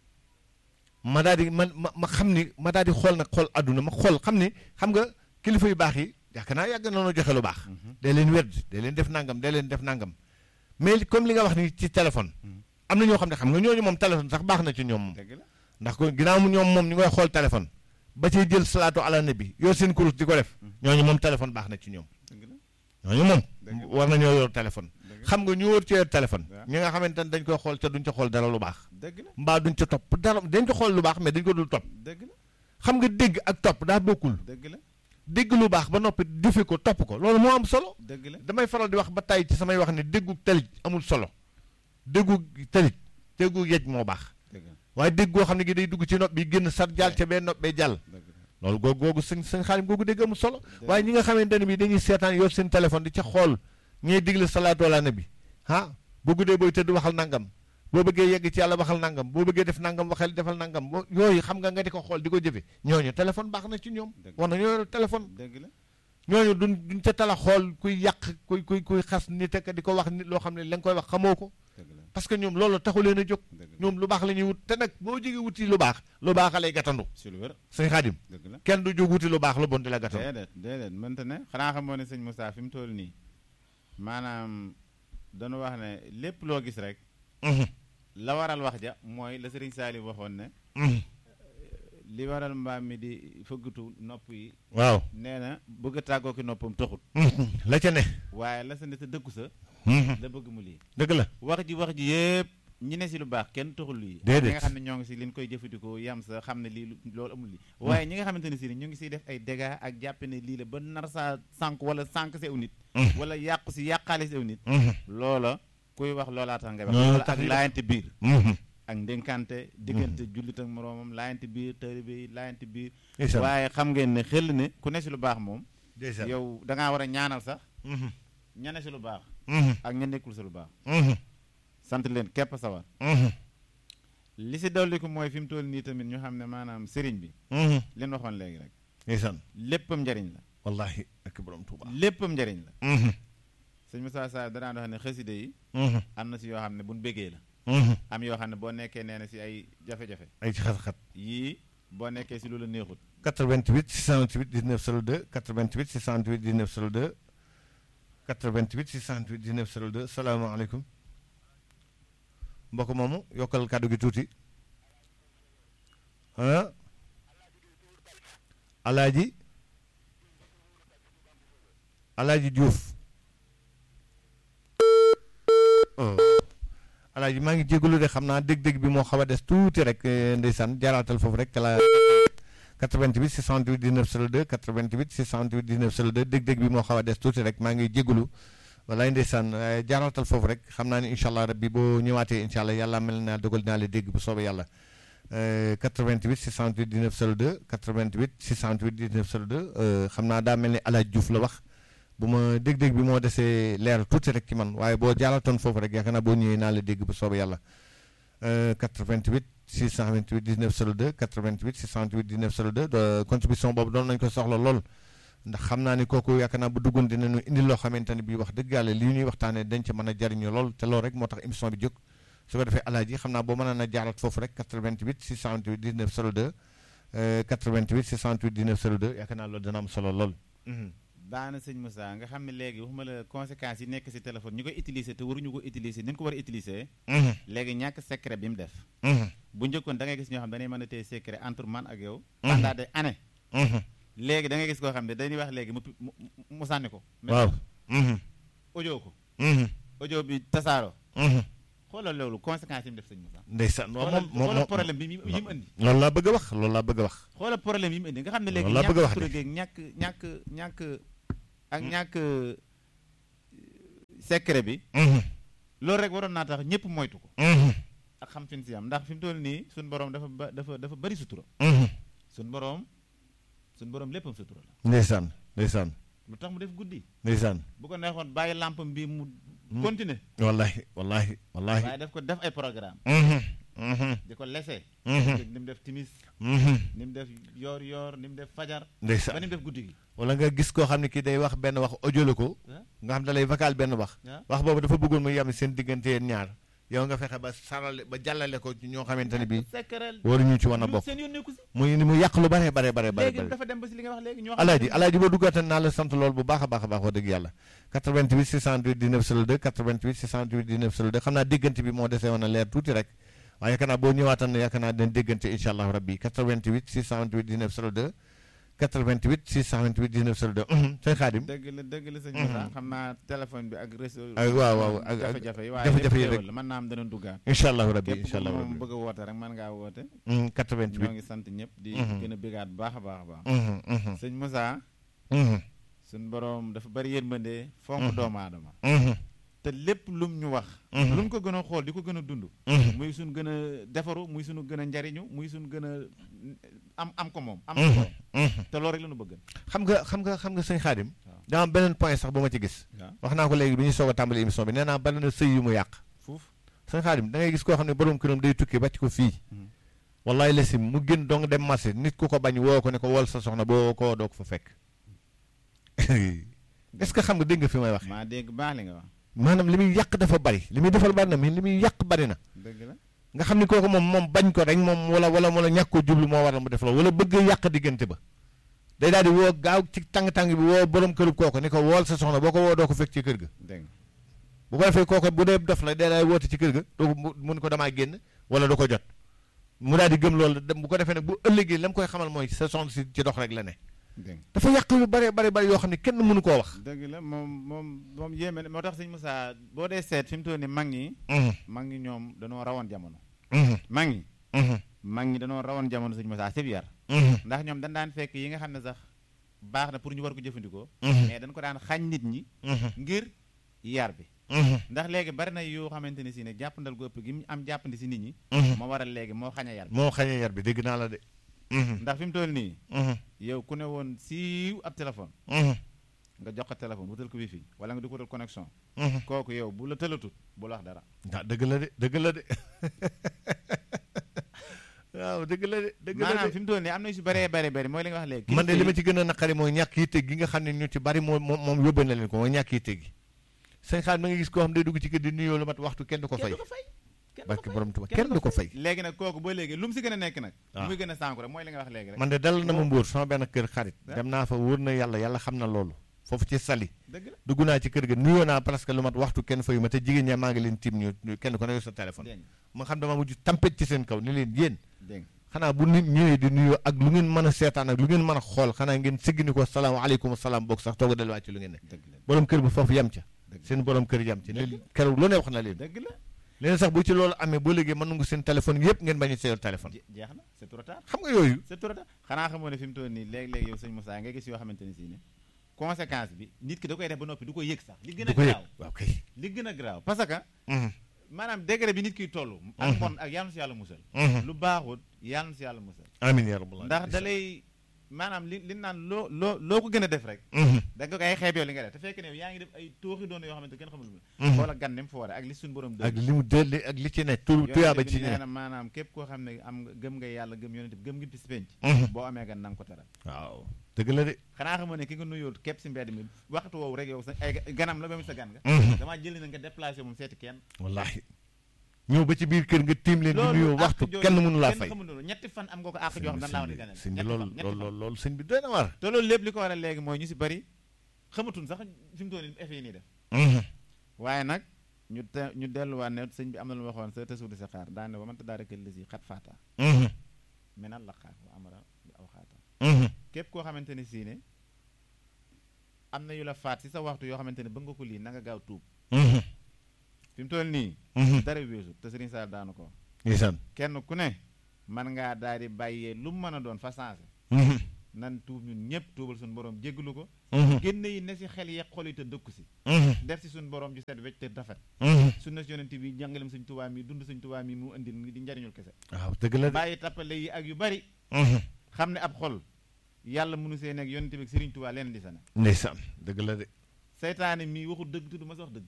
ma daal di man ma ma xam ni ma daal di xool nag xool àdduna ma xool xam ni xam nga kilifa yu baax yi yaakaar naa yàgg nañoo joxe lu baax. day leen werd day leen def nangam day leen def nangam mais li- comme li nga wax ni ci téléphone. am na ñoo xam ne xam nga ñooñu moom téléphone sax baax na ci ñoom moom. dëgg la ndax ko ginnaaw mu ñoom moom ñu ngay xool téléphone ba ciy jël salaatu ala nabi yor seen kurus di ko def ñooñu moom téléphone baax na ci ñoom. dëgg la ñooñu moom Dëgg la. war nañoo yor téléphone. dëgg la xam nga ñu wër ci yor téléphone. Waaw. ñi nga xamante ne dañ koy xool te duñ ca xool dara lu baax. dëgg la mbaa duñ ca topp dara dañ ko xool lu baax mais dañ ko dul topp. dëgg la xam nga dégg ak topp daa bokkul dëgg la dégg lu baax ba noppi jëfe ko topp ko loolu moo am solo dëgg la damay faral di wax ba tey ci samay wax ne déggu talit amul solo déggu talit déggu yej moo baax dëgg la waaye dégg goo xam ne gi day dugg ci nopp bi génn sar jàll ca bee nopp bee jàll dëgg la loolu googu googu sëñ sëñ xaalim googu dégg amul solo Dëgg. waaye ñi nga xamante ne bi dañuy seetaan yor seen téléphone di ca xool ñuy digle salaatu ala nabi ah boo guddee booy tëdd waxal nangam boo bëggee yegg ci yàlla waxal nangam boo bëggee def nangam waxal defal nangam boo yooyu xam nga nga di ko xool di ko jëfe ñooñu téléphone baax na ci ñoom Dëgg. war na ñoo yor téléphone dëgg la ñooñu duñ duñ ca tala xool kuy yàq kuy kuy kuy xas nit ak di ko wax nit loo xam ne la nga koy wax xamoo ko dëgg la parce que ñoom loolu taxu leen a jóg dëgg la ñoom lu baax la ñuy wut te nag boo jógee wuti lu baax lu baax a lay gàttandu si lu wér sëñ Xaadim dëgg la kenn du jóg wuti lu baax lu bon di la gàttandu déedéet déedéet mënta ne xanaa xamoo ne sëñ Moussa fi mu toll nii maanaam dañu wax ne lépp loo gis rek Mhm, la waral wax ja mooy la sëriñ Saali waxoon ne mhm. li waral mbaam mi di fëggatu nopp yi waaw nee na bëgg a tàggoo ki noppam taxut Mhm, la ca ne waaye la sa ne sa dëkku sa Mhm, la bëgg mu lii dëgg la wax ji wax ji yëpp ñi ne si lu baax kenn taxul lii Déedéet. ñi nga xam ne ñoo ngi si liñ koy jëfandikoo yam sa xam ne lii lu- loolu amul lii waaye ñi nga xamante ne si ni ñu ngi siy def ay dégâts ak jàppe ne lii la ba nar saa sànq wala sànq si aw nit Mhm. wala yàqu si yàqaale si aw nit Mhm, loola kuy wax loolaa tax ngay wax Loolu loola tax ak ñuy wax. laayante biir mhm. ak ndénkante diggante jullit ak moroomam laayante biir taalibe yi laayante biir ndeysaan waaye xam ngeen ne xel ne ku ne si lu baax moom ndeysaan yow dangaa war a ñaanal sax Mhm, ña ne si lu baax mhm, ak ña nekkul si lu baax mhm, sant leen képp sawar mhm, li si dolli ko mooy fi mu toll nii tamit ñu xam ne maanaam sëriñ bi mhm. leen waxoon léegi rek ndeysaan léppam njariñ la wallahi ak borom Tuuba léppam njariñ la Mhm, sëñ Moussa Sa danaa wax ne xaside yi mhm, am na si yoo xam ne buñ béggee la mhm. am yoo xam ne boo nekkee nee na si ay jafe-jafe ay ci xat-xat yii boo nekkee si lu la neexut 88 628 19 02 88 628 19 02 88 628 19 02 salaamaaleykum mbokk moomu yokkal kàddu gi tuuti ah alaaji alaaji Diouf oh alaaji maa ngi jégalu de xam naa dégg-dégg bi moo xaw a des tuuti rek eh, ndeysaan jaaraatal foofu rek te la 88 628 19 02 88 628 19 02 dégg-dégg bi moo xaw a des tuuti rek maa ngi jégalu walaay ndeysaan eh, jaaraatal foofu rek xam naa ni incha allah rabbi boo ñëwaatee incha allah yàlla mel naa dogal naa la dégg bu soobee yàlla eh, 88 628 19 02 88 628 19 02 eh, xam naa daa mel ni El Hadj Diouf la wax bu ma dégg-dégg bi moo desee leer tuuti rek ci man waaye boo jaaratoon foofu rek yaakaar naa boo ñëwee naa la dégg bu soobee yàlla Euh, 88 628 19 02 88 628 19 02 de contribution boobu doon nañu ko soxla lool ndax xam naa ni kooku yaakaar naa bu duggoon dinañu indi loo xamante ne bii wax dëgg yàlla li ñuy waxtaanee dañ ca mën a jariñu lool te loolu rek moo tax émission bi jóg su ko defee alaaji xam naa boo mën a jaarat foofu rek 88 628 19 02 euh, 88 628 19 02 yaakaar naa loolu dana am solo lool. Mhm. baana sëñ Moussa nga xam ne léegi waxuma la conséquences yi nekk si téléphone ñu koy utiliser te waruñu ko utiliser ni ñu ko war a utiliser Mhm. léegi ñàkk secret bi mu def Mhm. bu njëkkoon da ngay gis ñoo xam dañuy mën a téye secret entre man ak yow Mhm. pendant des années Mhm. léegi da ngay gis koo xam ne dañuy wax léegi mu pi- mu mu- mu sànni ko waaw. Mhm. audio ko Mhm. audio bi tasaaroo Mhm. xoolal loolu conséquences yi mu def sëñ Moussa ndeysaan moom xoolal moom xoolal moom problème bi yi mu indi loolu laa bëgg a wax loolu laa bëgg a wax xoolal problème yi mu indi nga xam ne léegi Loolu laa bëgg a wax ñàkk de. turagéeg ñàkk ñàkk ñàkk ak ñàkk euh, secret bi Mhm, loolu rek waroon naa tax ñëpp moytu ko mhm, ak xam fi ñu si am ndax fi mu toll nii suñu borom dafa ba dafa dafa bari sutura mhm. suñu borom suñu borom léppam sutura la ndeysaan ndeysaan lu tax mu def guddi ndeysaan bu ko neexoon bàyyi lampam bi mu continuer wallahi wallahi wallahi waaye daf ko def ay programme Mhm, mhm, di ko lese mhm, ni mu def timis mhm. ni mu def yoor yoor ni mu def fajar ba ndeysaan ni mu def guddi gi wala nga gis koo xam ne kii day wax benn wax audio la ko ah nga xam da lay vocal benn wax ah wax boobu dafa bëggoon mu yem seen diggante yéen ñaar yow nga fexe ba sarale ba jàllale ko ci ñoo xamante ne bii secret waruñu ci wan a ñu bokk seen yoon nekku si muy mu yàq lu bare bare bare bare léegi bare dafa dem ba si li nga wax léegi ñoo alaaji alaaji boo duggaatan naa la sant lool bu baax a baax a baax wax dëgg yàlla 88 628 19 02 88 628 19 02 xam naa déggante bi moo desee woon a leer tuuti rek waaye yaakaar naa boo ñëwaatan ne yaakaar naa den déggante incha allah rabbi 88 628 19 02 88 628 19 02 uhum, sëñ Xaadim dëgg la dëgg la sëñ Moussa xam naa téléphone bi ak réseau Ak waaw, waaw, ak- ak jafe-jafe yi waaye jafe-jafe yi lépp rek. xéewal la mën naa am dana duggaat incha allah rabbi képp incha ku allah moom rabbi bëgg a woote rek mën ngaa woote Mhm, ñoo 88 ngi sant ñëpp di Mhm. gën a bégaat bu baax a baax a baax Mhm, mhm, sëñ Moussa mhm, suñ borom dafa bari yërmande fonk Mhm. doomu aadama mhm, te lépp lum ñu wax Mhm. luñ ko gën a xool di ko gën a dund mhm, muy suñ gën a defaru muy suñu gën a njariñu muy suñ gën a am am ko moom am mhm, ko mhm. te loolu rek la ñu bëgg xam nga xam nga xam nga sëñ Xaadim waaw. daa am beneen point sax bu ma ci gis waaw wax naa ko léegi bi ñuy soog a tàmbali émission bi nee naa bari na sëy yu mu yàq fuuf sëñ Xaadim da ngay gis koo xam ne borom këram day tukki bàcc ko fii Mhm. wallaay lesim mu gën dong dem marché nit ku ko bañ woo ko ne ko wol sa soxna boo ko doo ko fa fekk est-ce que xam nga dégg nga fi may wax maa dégg baax li nga wax maanaam li muy yàq dafa bari li muy defal bari na mais li muy yàq bari na dëgg la nga xam ni kooku moom moom bañ ko rek moom wala wala wala ñàkk ko jublu moo waral mu def loolu wala bëgg yàq diggante ba day daal di woo gaaw ci tàng-tàng bi woo borom kërub kooku ni ko wool sa soxna boo ko woo doo ko fekk ci kër ga dégg nga bu ko defee kooku bu dee dof la day daal woote ci kër ga doo ko mu mun ko damaa génn wala du ko jot mu daal di gëm loolu dem bu ko defee nag bu ëllëgee la mu koy xamal mooy sa soxna si ci dox rek la ne dégg nga dafa yàq yu bare bare bare yoo xam ne kenn mënu koo wax dëgg la moom moom moom yéeme na moo tax sëñ Moussa boo dee seet fi mu toll nii mag ñi mag ñi ñoom danoo rawoon jamono mag ñi mag ñi danoo rawoon jamono sëñ Moussa sib yar ndax ñoom dañ daan fekk yi nga xam ne sax baax na pour ñu war ko jëfandikoo mais dañ ko daan xañ nit ñi ngir yar bi ndax léegi bari na yoo xamante ne si ne jàppandal gu ëpp gi mu am jàppandi si nit ñi moo waral léegi moo xañ a yar bi moo xañee yar bi dégg naa la de ndax fi mu toll nii yow ku ne woon siiw ab téléphone nga jox ko téléphone wutal ko wifi wala nga di ko wutal connexion kooku yow bu la tëlatut bu la wax dara ah dëgg la de dëgg la de waaw dëgg la de dëgg la maanaam de fi mu toll nii am na yu si bëree bëri bëri mooy li nga wax léegi man de li ma ci gën a naqari mooy ñàkk yitte gi nga xam ne ñu ci bari moom moom moom yóbbee na leen ko mooy ñàkk yitte gi sëñ xaar ma nga gis koo xam day dugg ci kër di nuyoo lu mat waxtu kenn du ko fay kenn du ko fay kenn du barke ko fay borom tuba kenn du ko fay léegi nag kooku ba léegi lu mu si gën a nekk nag lu waaw. muy gën a sànku rek mooy li nga wax léegi rek man de dal na ma mbóor sama benn kër xarit Ah. dem naa fa wóor na yàlla yàlla xam na loolu foofu ci sali dëgg la dugg naa ci kër ga nuyoo naa presque lu mat waxtu kenn fayu ma te jigéen ñaa maa ngi leen tiim ñu ñu- kenn ko ne yor sa téléphone dégg nga ma xam dama mujj tampet ci seen kaw ni leen yéen dégg nga xanaa bu nit ñëwee di nuyoo ak lu ngeen mën a seetaan ak lu ngeen mën a xool xanaa ngeen siggi ni ko salaamaaleykum salaam boog sax toog a delluwaat ci lu ngeen ne dëgg la borom kër bi foofu yem ca dëgg la seen borom kër yem ci Dëgg. leen keroog lu ne wax na leen dëgg la leen sax bu ci loolu amee boo léegi mën nga seen téléphone yëpp ngeen bañ a seen téléphone Je- jeex na c'est trop tard xam nga yooyu c'est trop tard xanaa xamoo ne fi mu toll nii léeg-léeg yow sëñ Moussa nga gis yoo xamante ne si ne conséquence bi nit ki da koy def ba noppi du ko yëg sax li gën a du ko yëg garaaw waaw kay li gën a garaaw parce que Mhm, maanaam degré bi nit kiy toll ak Mhm. mbon ak yàlla na si yàlla musal mhm. lu baaxut yàlla na si yàlla musal amiin yaa rabbal ndax da lay maanaam li li naan loo loo loo ko gën a def rek Mhm, da nga koy xeeb yow li nga def te fekk ne yow yaa ngi def ay tooxi doon yoo xamante kenn xamul lu mhm. xoola gan ni mu foore ak li suñu borom ak dëgg li mu dëlle ak li ci ne tu tuyaaba ci nee ne na maanaam képp koo xam ne am nga gëm nga yàlla gëm yonent bi gëm ngi bis penc Mhm. boo amee gan na nga ko teral waaw dëgg la de xanaa xamoo ne ki nga nuyoo képp si mbedd mi waxtu woowu rek yow sa ay ganam la ba mu sa gan nga Mhm. damaa jëli na nga déplacé moom seeti kenn wallaahi ñëw ba ci biir kër nga tiim leen di nuyoo àq waxtu jooju kenn mënu laa kenn fay xamul loolu ñetti fan am nga ko àq joo xam dan laa war di ganal sëñ bi ñetti loolu fan ñetti loolu fan loolu loolu sëñ bi doy na waar te loolu lépp li ko waral léegi mooy ñu si bari xamatuñ sax fi mu toll nii effet yi nii def Mhm, waaye nag ñu te ñu delluwaat ne sëñ bi am na lu ma waxoon sa tësuudi sa xaar daane ba man ta daa rekal lisi xat faata mhm, menal la xaar wa amara bi aw xaata mhm. képp koo xamante ne sii ne am na yu la faat si sa waxtu yoo xamante ne bëgg nga ko lii na nga gaaw tuub Mhm. fi mu toll nii dara weesu te Serigne Sall daanu ko ndeysaan kenn ku ne man ngaa daal di bàyyee lu mu mën a doon fa sensé nan tuub ñun ñëpp tuubal suñu borom jéggalu ko génne yi ne si xel yeeg xol yi te dëkku si def si suñu borom ju set wecc te rafet sunna si yonent bi jàngalem suñ tubaa mi dund suñ tubaa mi mu indil di njariñul kese waaw dëgg la de bàyyi tappale yi ak yu bari xam ne ab xol yàlla mënu see nekk yonent bi ak Serigne Touba leen di sa ne ndeysaan dëgg la de seytaane mii waxul dëgg tudd ma sa wax dëgg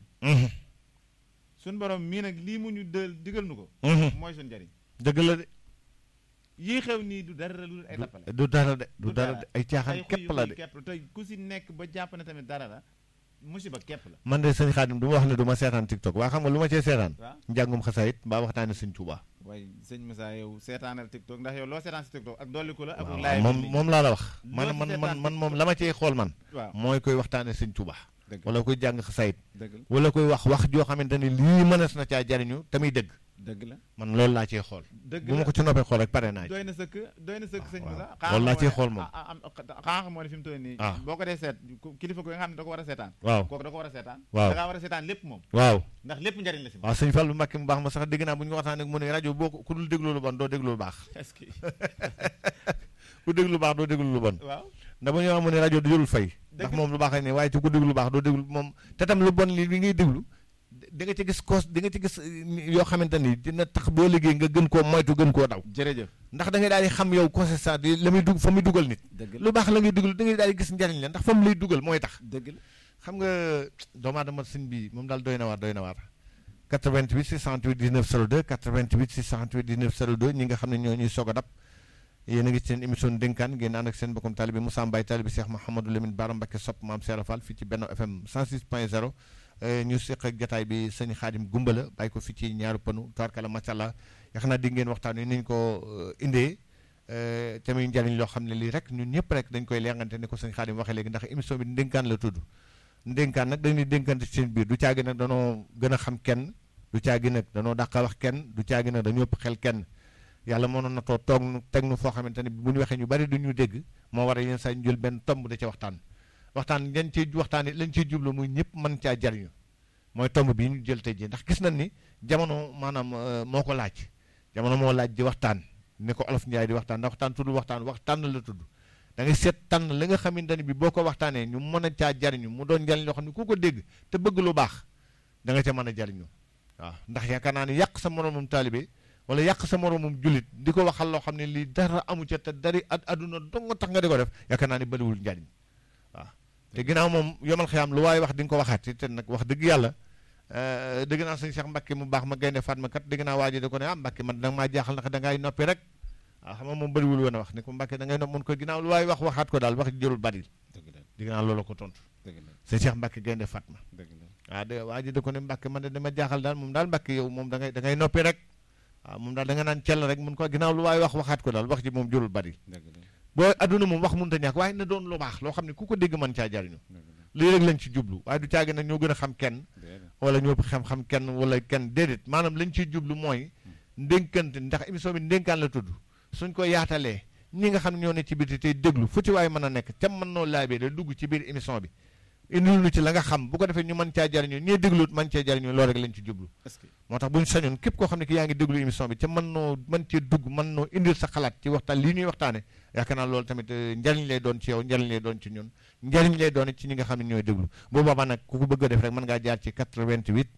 suñ borom mii nag lii mu ñu dël digal nu ko mooy suñ njariñ dëgg la de yii xew nii du dara lu ay tappale du dara de du Du dara dara. de ay caaxaan képp la de képp la te ku si nekk ba jàpp ne tamit dara la musiba képp la man de sëñ Xaadim du ma wax ne du ma seetaan TikTok waa xam nga lu ma cee seetaan waaw njàngum xasaayit mbaa waxtaane sëñ Tuubaa waaye sëñ Moussa yow seetaanal TikTok ndax yow loo seetaan si TikTok ak dolli ko la ak waaw laay moom moom laa la wax Loo man ci man man seetaan man moom la ma cee xool man waaw mooy koy waxtaane sëñ Tuubaa dëgg wala koy jàng xasaayit dëgg la wala koy wax wax joo xamante ni lii mënees na caa jariñu te muy dëgg dëgg la man loolu laa cee xool dëgg bu ma la ko ci noppee xool rek pare naa ci doy na sëkk doy na sëkk sëñ waaw. Moussa Loolu laa ciy xool moom. xanaa moo ne fi mu toll nii Ah. boo ko dee seet ku- kilifa ko nga xam ne da ko war a seetaan waaw kooku da ko war a seetaan Waaw. da ngaa war a seetaan lépp moom waaw ndax lépp njariñ la si moom waaw sëñ Fallu Mbàkke mu baax ma sax dégg naa bu ñu ko waxtaanee mu ne rajo boo ko ku dul déglu lu bon doo déglu lu baax est-ce que ku déglu lu baax doo déglu lu bon waaw ndax bu ñu wax mu ne rajo du jëlul fay ndax Dëgg moom lu baax la ne waaye ci ku déglu lu baax doo déglu moom te tam lu bon li li ngay déglu di nga ci gis koos di nga ci gis eh, yoo xamante ni dina tax boo liggéey nga gën koo moytu gën koo daw jërëjëf ndax da ngay daal di xam yow constat yi la muy dugg fa muy dugal nit dëgg la lu baax la ngay dugal da ngay daal di gis njariñ la ndax fa mu lay dugal mooy tax dëgg la xam nga doomu aadama sëñ bi moom daal doy na waar doy na waar 88 628 19 02 88 628 19 02 ñi nga xam ne ñoo ñuy soog a dab yéen a ngi ci seen émission dénkaan ngeen ànd ak seen bokkum taalibe Moussa Mbaye taalibe Cheikh Mouhamadou Lamine Bara Mbacké sopp maam Cheikh Fall fii ci Benno FM 106.0 ñu seq ak jataay bi sëñ Xaadim Gumbala bàyyi ko fii ci ñaaru panu tawarkala macha allah yax naa di ngeen waxtaan wi ni ñu ko euh, indee euh, te muy njariñ loo xam ne lii rek ñun ñëpp rek dañ koy leengante ni ko sëñ Xaadim waxee léegi ndax émission bi ndénkaan la tudd ndénkaan nag dañuy dénkante ci seen biir du caagi nag danoo gën a xam kenn du caagi nag danoo dàq a wax kenn du caagi nag dañoo ëpp xel kenn yàlla mënoon na too toog nu teg nu foo xamante ne bu ñu waxee ñu bari du ñu dégg moo war a yenn saa ñu jël benn tomb da ca waxtaan waxtaan lañ ciy waxtaan lañ ciy jublu muy ñëpp mën caa jariñu mooy tomb bii ñu jël tey jii ndax gis nañ ni jamono maanaam euh, moo ko laaj jamono moo laaj di waxtaan ni ko olof Njaay di waxtaan ndax waxtaan tudd waxtaan waxtaan la tudd da ngay seet tànn li nga xamante ne bi boo ko waxtaanee ñu mën a caa jariñu mu doon njariñ loo xam ne ku ko dégg te bëgg lu baax da nga ca mën a jariñu waaw ndax yaakaar naa ni yàq sa moromum taalibe wala yàq sa moromum jullit di ko waxal loo xam ne lii dara amu ca te dari ad aduna dong tax nga di ko def yaakaar naa ni bëriwul njariñ waaw te ginnaaw moom yomal xiyaam lu waaye wax di nga ko waxaat te nag wax dëgg yàlla euh, dëgg naa sëñ Cheikh Mbacke mu baax ma gaynde Fatma kat dëgg naa waa ji da ko ne ah Mbacke man danga maa jaaxal ndax dangay noppi rek waaw xam nga moom bëriwul woon a wax ne ko Mbacke da ngay nopp mun ko ginnaaw lu waaye wax waxaat ko daal wax ji jërul bari dëgg la dëgg naa loolu ko tontu dëgg la sëñ Cheikh Mbacke gaynde Fatma dëgg la waaw de waa ji da ko ne Mbacke man de dama jaaxal daal moom daal Mbacke yow moom da ngay da ngay noppi rek waaw moom daal da nga naan cell rek mun ko ginnaaw lu waaye wax waxaat ko daal wax ji moom jërul bari dëgg la boo adduna moom wax mënut a ñàkk waaye na doon lu baax loo xam ne ku ko dégg mën caa jariñu dëgg la lii rek lañ ci jublu waaye du caagi nag ñoo gën a xam kenn déedéet wala ñoo xam-xam kenn wala kenn déedéet maanaam lañ ciy jublu mooy ndénkante ndax émission bi ndénkaan la tudd suñ ko yaatalee ñi nga xam ne ñoo ne ci biir tey déglu fu ci waaye mën a nekk te mën noo laabee da dugg ci biir émission bi indil nu ci la nga xam bu ko defee ñu mën caa jariñu ñee dégluut mën cee jariñu loolu rek lañ ci jublu est-ce que moo tax bu ñu sañoon képp koo xam ne ki yaa ngi déglu émission bi ca mën noo mën cee dugg mën noo indil sa xalaat ci waxtaan lii ñuy waxtaane yaakaar naa loolu tamit eh, njariñ lay doon ci yow njariñ lay doon ci ñun njariñ lay doon ci ñi nga xam ne ñooy déglu bu boobaa nag ku ko bëgg a def rek mën ngaa jaar ci 88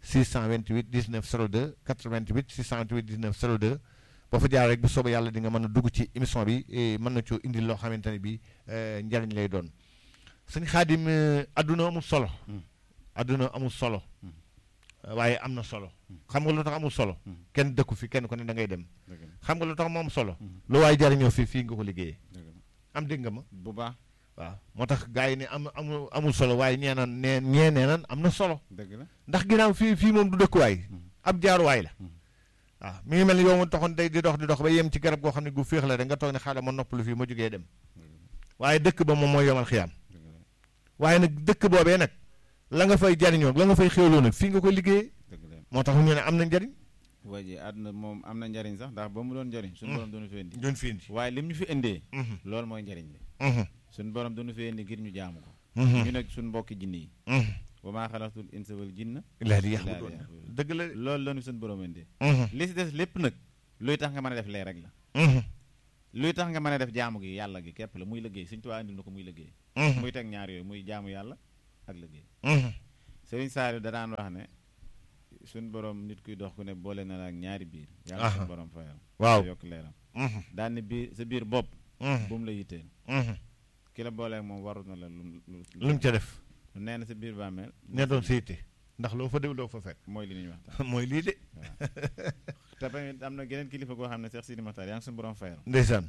628 19 02 88 628 19 02 boo fa jaar rek bu soobee yàlla di nga mën a dugg ci émission bi eh, mën na coo indil loo xamante ne bi eh, njariñ lay doon sëñ Xaadim eh, adduna amul solo Hmm. adduna amul solo Hmm. waaye am na solo xam nga lu tax amul solo Hmm. kenn dëkku fi kenn ku ne da ngay dem dëgg la xam nga lu tax mu am solo Hmm. lu waaye jariñoo fii fii nga ko liggéeyee dëgg la am dégg nga ma bu baax waaw moo tax gars yi ne am amul amul solo waaye ñee naan nee ñee nee naan am na solo dëgg la ndax ginnaaw fii fii moom du dëkkuwaay Hmm. ab jaaruwaay la Hmm. waaw mi ngi mel ni yow ma taxoon day di dox di dox ba yem ci garab goo xam ne gu féex la rek nga toog ne xaaral ma noppalu fii ma jógee dem waaye dëkk ba moom mooy yomal xiyaam dëgg la waaye nag dëkk boobee nag la nga fay jariñoo la nga fay xéwloo nag fii nga ko liggéeyee dëgg la moo tax ñu ne am na njariñ waa ji àdduna moom am na njariñ sax ndax ba mu doon njariñ suñu borom doonu fi indi doon fi indi waaye lim ñu fi indee loolu mooy njariñ li suñu borom doonu fi indi ngir ñu jaamu ko ñu nag suñu mbokki jinne yi wa maa xalaqtul insa wal jinna illaa li illaa yaxbuduun liya'buduun. dëgg la de loolu la ñu suñu borom indi Mhm, li si des lépp nag luy tax nga mën a def lee rek la mhm, luy tax nga mën a def jaamu gi yàlla gi képp la muy liggéey Sëñ Tuubaa andil na ko muy liggéey mhm, muy teg ñaar yooyu muy jaamu yàlla ak liggéey mhm. Sëriñ Saaliw da daan wax ne suñ borom nit kuy dox ku ne boole na la ak ñaari biir yàlla Aha. suñu borom fayal waaw yokk leeram Mhm, daan ne biir sa biir bopp mhm, bu mu la yitteel mhm. ki la booleeg moom warut na la lu lu lu mu ca def nee na sa biir bàmmeel ne doon sa yitte ndax loo fa déw doo fa fekk mooy li ñuy waxtaan mooy lii de te tamit am na geneen kilifa goo xam ne Cheikh Sidi Makhtar yaa ngi suñu borom fayal ndeysaan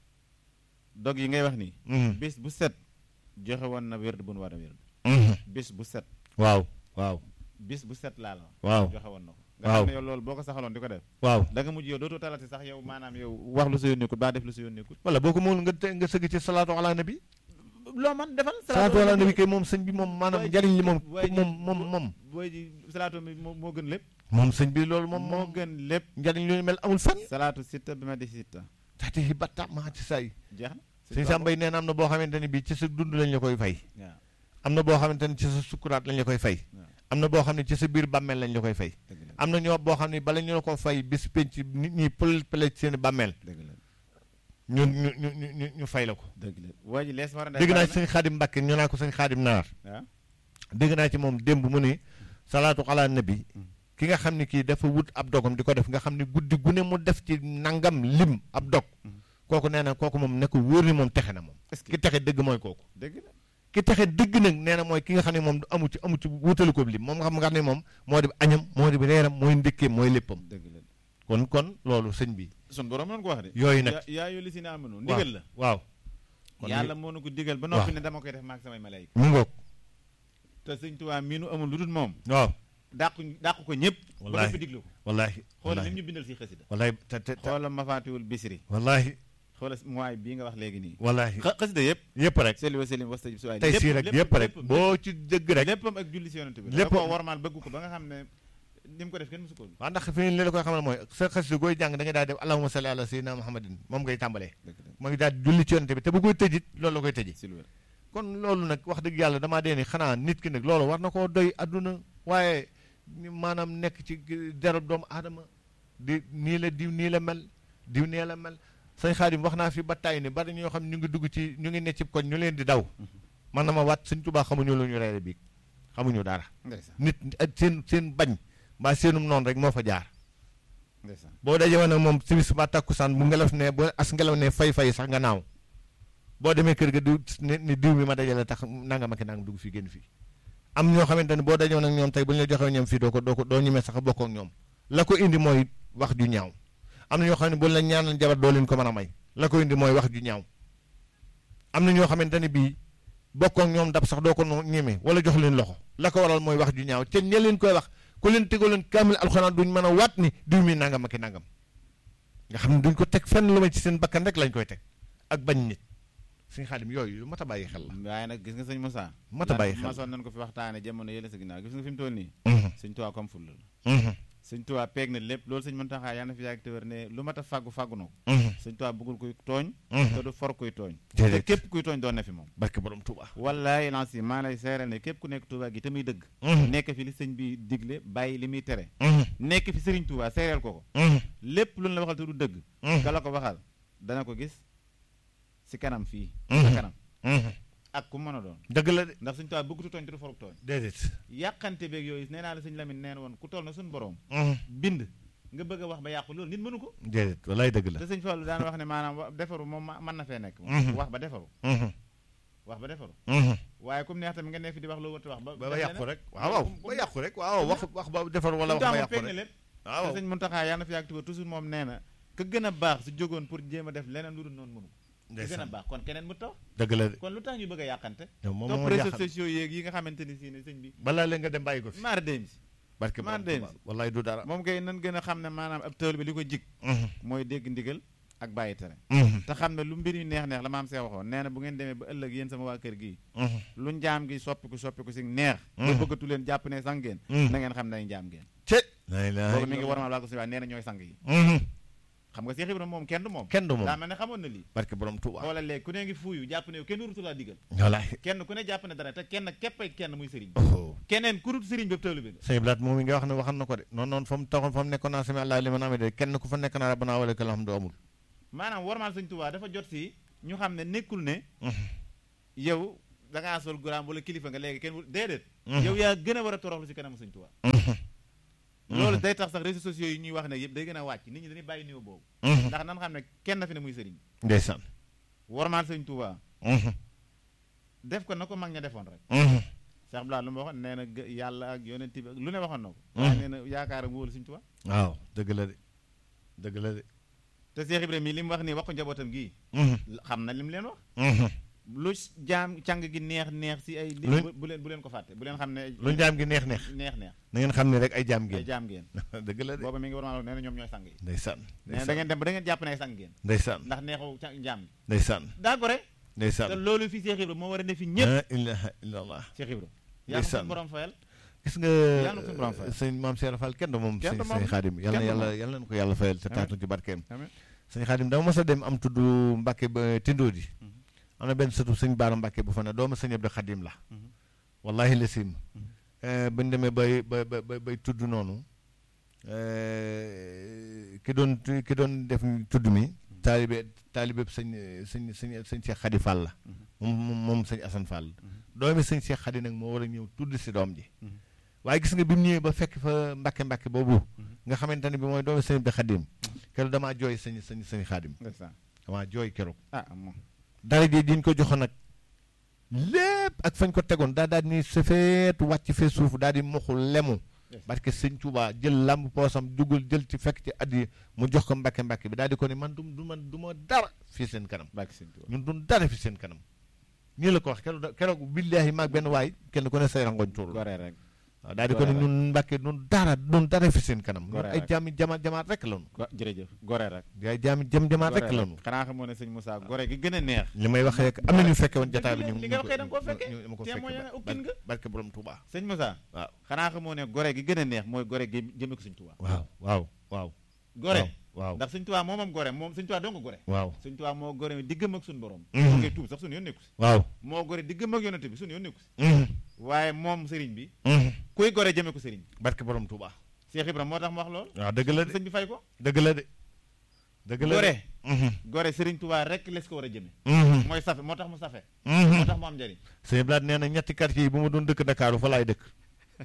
dog yi ngay wax nii Mhm, bis bu set joxe woon na wérd bu nu war a wérd mhm. bis bu set waaw waaw bis bu set laa la wax waaw joxe woon na ko nga Waaw. xam ne yow loolu boo ko saxaloon di ko def waaw da nga mujj yow dootoo talati sax yow maanaam yow wax lu sa yoon nekkul baa def lu sa yoon nekkul wala boo ko moom nga te nga sëgg ci salaatu ala nabi loo man defal salaatu ala nabi kay moom sëñ bi moom maanaam Waay ji- njariñ li moom waay ji- moom moom moom booy ji salaatu mi moo moo gën lépp moom sëñ bi loolu moom moo moom gën lépp njariñ lu ñu mel amul fenn salaatu sitta bi ma di sitta taxte yi batta maa ci say jeex na sëñ Sambay nee na am na boo xamante ne bii ci sa dund lañ la koy fay waaw am na boo xamante ne ci sa sukkuraat lañ la koy fay waaw am na boo xam ne ci sa biir bàmmeel lañ la koy fay dëgg la am na ñoo boo xam ne bala ñu la ko fay bis penc nit ñi pël pële ci seen bàmmeel dëgg la ñu ñu ñu ñu ñu ñu fay la ko dëgg la waa ji lees war a def dégg naa bari ci sëñ Xaadim Mbàkke ñu naa ko sëñ Xaadim Naar na waaw dégg naa ci moom démb mu ne salaatu ala nabi ki nga xam ne kii dafa wut ab dogam di ko def nga xam ne guddi gu ne mu def ci nangam lim ab dog kooku nee na kooku moom ne ko wóor ni moom texe na moom est-ce que ki texe dëgg mooy kooku dëgg la ki texe dëgg nag nee na mooy ki nga xam ne moom du amu ci amu ci wutali ko lim moom nga xam nga xam ne moom moo di añam moo di reeram mooy ndékkeem mooy léppam dëgg la kon kon loolu sëñ bi sun borom noonu ko wax de yooyu nag yaa yaa yoo li si ne amanu ndigal la waaw kon yàlla moo nu ko digal ba waaw. noppi ne dama koy def maag samay malayka mu ngoog te sëñ Tuubaa mii nu amul lu dul moom waaw dàqu dàqu ko ñëpp ba Wallaahi. noppi diglu ko wallaahi xoola wallaahi lim ñu bindal si xasida wallaahi te te te xoola mafaatiwul bisri wallaahi xoola mooy bii nga wax léegi nii wallaahi xa- xasida yëpp yëpp rek seli wa selim wastajib su waay tey sii rek yëpp rek boo ci dëgg rek léppam ak julli si yonent bi lépp- lépp ko warmaal bëgg ko ba nga xam ne ni mu ko def kenn musu ko waaw ndax fi li la koy xamal mooy sa xasida gooy jàng da ngay daal def allahumma salli ala sayyidina muhammadin moom ngay tàmbalee dëgg dëgg mooy daal di julli ci yonente bi te bu koy tëjit loolu la koy tëji si lu wér kon loolu nag wax dëgg yàlla damaa dee ni xanaa nit ki nag loolu war na koo doy adduna waaye ni maanaam nekk ci derab doomu aadama di nii la diw nii la mel diw nii la mel sëñ Xaadim wax naa fi ba tàyyi ni bari ñoo xam ñu ngi dugg ci ñu ngi ne ci koñ ñu leen di daw man na ma wat sëñ Tuubaa xamuñu lu ñu reere biig xamuñu dara ndeysaan nit ak seen seen bañ mbaa seenum noonu rek moo fa jaar ndeysaan boo dajee woon ak moom simis ba takkusaan bu ngelaw ne bu as ngelaw ne fay fay sax nga naaw boo demee kër ga diw ne ni diw mi ma dajale tax nangam ak nangam dugg fii génn fii am ñoo xamante ne boo dajee woon ak ñoom tey bu ñu la joxee ñoom fii doo ko doo ko doo ñemee sax bokk ak ñoom la ko indi mooy wax ju ñaaw am na ñoo xam ne bu la ñaanal jabar doo leen ko mën a may la ko indi mooy wax ju ñaaw am na ñoo xamante ne bii bokk ak ñoom dab sax doo ko no- ñeme wala jox leen loxo la ko waral mooy wax ju ñaaw te ña leen koy wax ku leen tegoo leen kaamil alxuraan duñ mën a waat ni diw mi nangam ak i nangam nga xam ne duñ ko teg fenn lu may ci seen bakkan rek lañ koy teg ak bañ nit suñu xaadim yooyu lu mat a bàyyi xel la. waaye nag gis nga sëñ Moussa mat a bàyyi xel masoon nañ ko fi waxtaane jamono yële sa ginnaaw gis nga fi mu toll nii sëñ Tuubaa comme ful la sëñ Tuubaa peeg na lépp loolu sëñ Muntaxa yaa na fi yàgg te wér ne lu mat a fàggu fàggu na ko sëñ Tuubaa bëggul kuy tooñ te du for kuy tooñ te déedéet képp kuy tooñ doon na fi moom barke borom Touba. wallaay lanci maa lay seeral ne képp ku nekk Tuubaa gi te muy dëgg nekk fi li sëñ bi digle bàyyi li muy tere nekk fi sëriñ Tuubaa seereel ko ko lépp lu ñu la waxal te du dëgg ka la ko waxal dana ko gis si kanam fii sa kanam ak ku mën a doon dëgg la de ndax sëñ Tuubaa bëggutu tooñ te du foruk tooñ déedéet. yàqante beeg yooyu nee naa la sëñ Lamine neen woon ku toll na suñu borom bind nga bëgg a wax ba yàqu loolu nit mënu ko déedéet walaay dëgg la. te sëñ Fallu daan wax ne maanaam wa- defaru moom ma- mën na fee nekk Mhm. wax ba defaru wax ba defaru waaye comme neex tamit nga ne fi di wax loo wërta wax ba ba ba def yàqu leneen. rek waaw waaw ba yàqu rek waaw wax wax ba defar wala Sëñ wax ba Tuubaa moom yàqu peeg na rek lépp waaw te sëñ Muntaxa yaa na fi yàgg tuba toujours moom nee na ka gën a baax su jógoon pour jéem a def leneen lu dul noonu mënu ko ka gën a ndeysaan baax kon keneen mu taw dëgg la de kon lu tax ñu bëgg a yàqante yow moom topp moo réseaux jaaxal sociaux yeeg yi nga xamante ni si ne sëñ bi balaa leen nga dem bàyyi ko fi maar dem si barke maa borom dem Touba si. wallaay du dara moom kay nan gën a xam ne maanaam ab tëwal bi li ko jig mooy dégg ndigal ak bàyyi tere te xam ne lu mbir yu neex neex la maam see waxoon nee na bu ngeen demee ba ëllëg yéen sama waa kër gii lu njaam gi soppiku soppiku si neex ba bëggatu leen jàpp ne sang ngeen na ngeen xam ne ay njaam ngeen ce lay la boobu mi ngi war ma laa ko si waa nee na ñooy sang yi xam nga Cheikh Ibrahima moom kenn du moom kenn du moom daa mel ne xamoon na lii barke borom Tuuba xoolal léegi ku ne ngi fuuyu jàpp ne yow kenn wurutu laa digal wallaahi kenn ku ne jàpp ne dara te kenn képpay kenn muy sëriñ oh keneen ku dul sëriñ bépp tawlu bi nga sëñ Blaat moom mi nga wax ne waxan na ko de noonu noonu fa mu taxoon fa mu nekkoon naa sami allah li man amee de kenn ku fa nekk naa rabbana wa lakal hamdu amul maanaam warmaal sëñ Tuubaa dafa jot si ñu xam ne nekkul ne yow da ngaa sol guraam wala kilifa nga léegi kenn wul déedéet yow yaa gën a war a toroxlu si kanamu sëñ Tuubaa loolu day tax sax réseaux sociaux yi ñuy wax ne yëpp day gën a wàcc nit ñi dañuy bàyyi niveau boobu ndax nan xam ne kenn fi ne muy sëriñ ndeysaan warmaal sëñ Tuubaa def ko na ko mag ña defoon rek Cheikh Blanc lu ma waxoon nee na gë- yàlla ak yonent bi ak lu ne waxoon na ko waaye nee na yaakaar ak wóolu sëñ Tuubaa waaw dëgg la de dëgg la de te Cheikh Ibrahima yi li mu wax nii wax ko njabootam gii xam na li mu leen wax lu jaam càng gi neex neex si ay li Lu- bu leen bu leen ko fàtte bu leen xam ne lu jaam gi neex neex neex neex na ngeen xam ne rek ay jaam ay ngeen jaam ngeen dëgg la de booba mi ngi war maa nee na ñoom ñooy sang yi ndeysaan nee na da ngeen dem ba da ngeen jàpp ne ay sang ngeen ndeysaan ndax neexu ca- jaam gi ndeysaan daa gore te ndeysaan loolu fi Cheikh Ibrahima moo war a ne fi ñëpp la ilaha illallah Cheikh Ibrahima yàlla na Ndeysaan. suñu borom fayal gis nga Yàlla na ko borom fayal. sëñ maam Cheikh Fall kenn du moom Kenn sëñ du moom. sëñ Xaadim yàlla na Kenn du yàlla moom. yàlla na ko yàlla fayal te Amiin. taatu ci barkeem Amiin. sëñ Xaadim dama mos a dem am tudd Mbàkke ba Tindóodi am na benn sëtu sëñ Baara Mbàkke bu fa ne doomu sëñ Abdou Xaadim la Mhm. wallahi la sim bañ demee bay bay bay bay tudd noonu eh, ki doon ki doon def tudd mi taalibe taalibe sëñ sëñ sëñ sëñ Cheikh Xadi Fall la moom moom moom sëñ Assane Fall doomi sëñ Cheikh Xadi nag moo war a ñëw tudd si doom ji Mhm. waaye gis nga bi mu ñëwee ba fekk fa mbàkke mbàkke boobu nga xamante ne bi mooy doomi sëñ bi Xadim keroog damaa jooy sëñ sëñ sëñ Xadim ndeysaan damaa jooy keroog ah moom dara ji diñ ko joxoon nag lépp ak fañ ko tegoon daa daal ni safeet wàcc fee suuf daal di moxul lemu parce que sëñ Touba jël làmb poosam dugal jël ci fekk ci addi mu jox ko mbàkke mbàkke bi daal di ko ni man du du man du ma dara fii seen kanam bàkki sëñ Tuubaa ñun du dara fi seen kanam nii la ko wax keroog da- keroog billaahi maag benn waay kenn ku ne say rangoñ tuur gore rek waaw daal di ko ne Gore rek. ñun mbàkke ñun dara ñun dara fi seen kanam ñun Gore ay rek. jaami jama jamaat rek lañu go- jërëjëf gore rek ay jaami jam jamaat gore rek lañu xanaa xamoo ne sëñ Moussa gore gi gën a neex li may waxee rek am na ñu fekke woon jataay bi ñu li nga waxee da nga koo fekke ñu ma ko te mooy fekke ukkin nga barke borom Touba sëñ Moussa waaw xanaa xamoo ne gore gi gën a neex mooy gore gi jëme ko sëñ Tuubaa waaw waaw waaw gore waaw ndax sëñ Tuubaa moomam gore moom sëñ Tuubaa doo nga gore waaw sëñ Tuubaa moo gore diggam ak suñu borom Mhm. moo koy tuub sax suñu yoon nekku si waaw moo gore diggam ak yonente bi suñu yoon nekku si mhm, waaye moom sëriñ bi mhm. kuy gore jëme ko sëriñ bi barke borom Touba Cheikh Ibrahima moo tax mu wax lool waaw dëgg la de sëñ bi fay ko dëgg la de dëgg la de gore Mhm, gore sëriñ Tuubaa rek les ko war a jëme mhm, mooy safe moo tax mu safe mhm. moo tax mu am njëriñ sëñ Blaat nee na ñetti quartier yi bu ma doon dëkk Dakar fa laay dëkk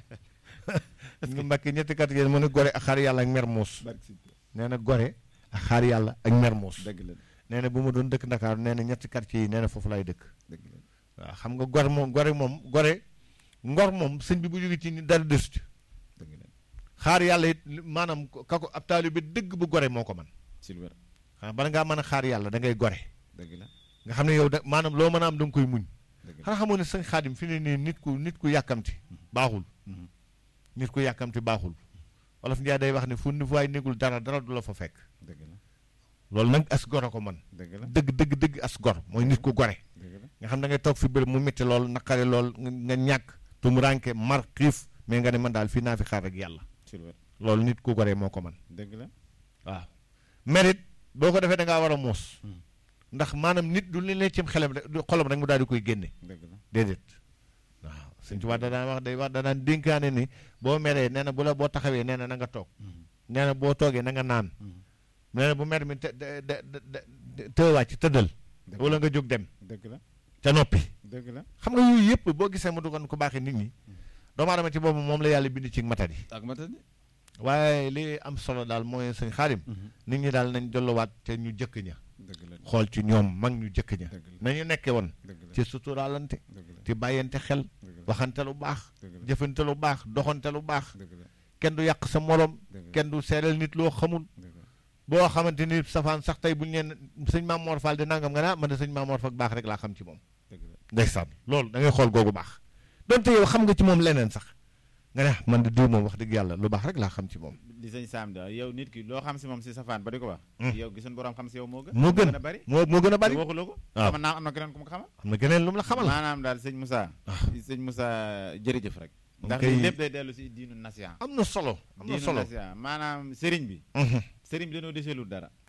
nga mbàkke ñetti quartier yi mu ne gore ak xaar yàlla ak Mermoz nee na gore ak xaar yàlla ak Mermoz dëgg la nee na bu ma doon dëkk Dakar nee na ñetti quartier yi nee na foofu laay dëkk dëgg la waaw xam nga gor moom gore moom gore ngor moom sëñ bi bu jóge ci ni dara desu ci dëgg la xaar yàlla it li- maanaam ka ko ab taalibe bi dëgg bu gore moo ko man silver xam bala ngaa mën a xaar yàlla da ngay gore dëgg la nga xam ne yow da maanaam loo mën a am da nga koy muñ dëgg la xanaa xamoo ne sëñ xaadim fi ne nii nit ku nit ku yàkkamti baaxul Mhm. nit ku yàkkamti baaxul wolof Njaay day wax ne fu ni waay négul dara dara du la fa fekk dëgg la loolu nag as gor a ko man dëgg la dëgg dëgg dëgg as gor mooy nit ku gore dëgg la nga xam da ngay toog fi bërëb mu métti lool naqari lool nga nga ñàkk tumuraanke mar xiif mais nga ne man daal fii naa fi xaar ak yàlla silver loolu nit ku gore moo ko man dëgg la waaw mérite boo ko defee da ngaa war a muus Hmm. ndax maanaam nit du li ne cim xelam rek du xolam rek mu daal di koy génne dëgg la déedéet waaw sëñ Tuubaa da daan wax day wax da daan dénkaane ni boo meree nee na bu la boo taxawee nee na na nga toog nee na boo toogee na nga naan nee na bu mer mi te te te tëwaat ci tëddal dëgg wala nga jóg dem dëgg la ca noppi dëgg la xam nga yooyu yëpp boo gisee mu dugoon ko baaxee nit ñi doomu aadama ci boobu moom la yàlla bind ci matadi ak ma tëdd waaye li am solo daal mooy sëñ xaarim nit ñi daal nañ dolluwaat te ñu jëkk ña dëgg la xool ci ñoom mag ñu jëkk ña dëgg la nañu nekke woon dëgg la ci suturaalante dëgg la ci bàyyante xel dëgg la waxante lu baax dëgg la jëfante lu baax doxante lu baax dëgg la kenn du yàq sa morom dëgg la kenn du seeral nit loo xamul dëgg la boo xamante ni safaan sax tey bu ñu leen sëñ Maam Mor Fall di nangam nga ne ah man de sëñ Maam Mor Fall baax rek laa xam ci moom dëgg la ndeysaan loolu da ngay xool googu baax donte yow xam nga ci moom leneen sax nga ne ah man de diw moom wax dëgg yàlla lu baax rek laa xam ci moom li sëñ Sam da yow nit ki loo xam si moom si safaan ba di ko wax Hmm. yow gisuñ borom xam si yow moo gën moo gën a bari moo moo gën a bari te waxuloo ko waaw. xamal naa am na keneen ku ma ko xamal am na geneen lu mu la xamal maanaam daal sëñ Moussa Ah. sëñ Moussa jërëjëf rek ndax kay- lii lépp day dellu si diinu nasiya am na solo am na diinu solo nasiya maanaam sëriñ bi Mhm. sëriñ bi dañoo deseelul dara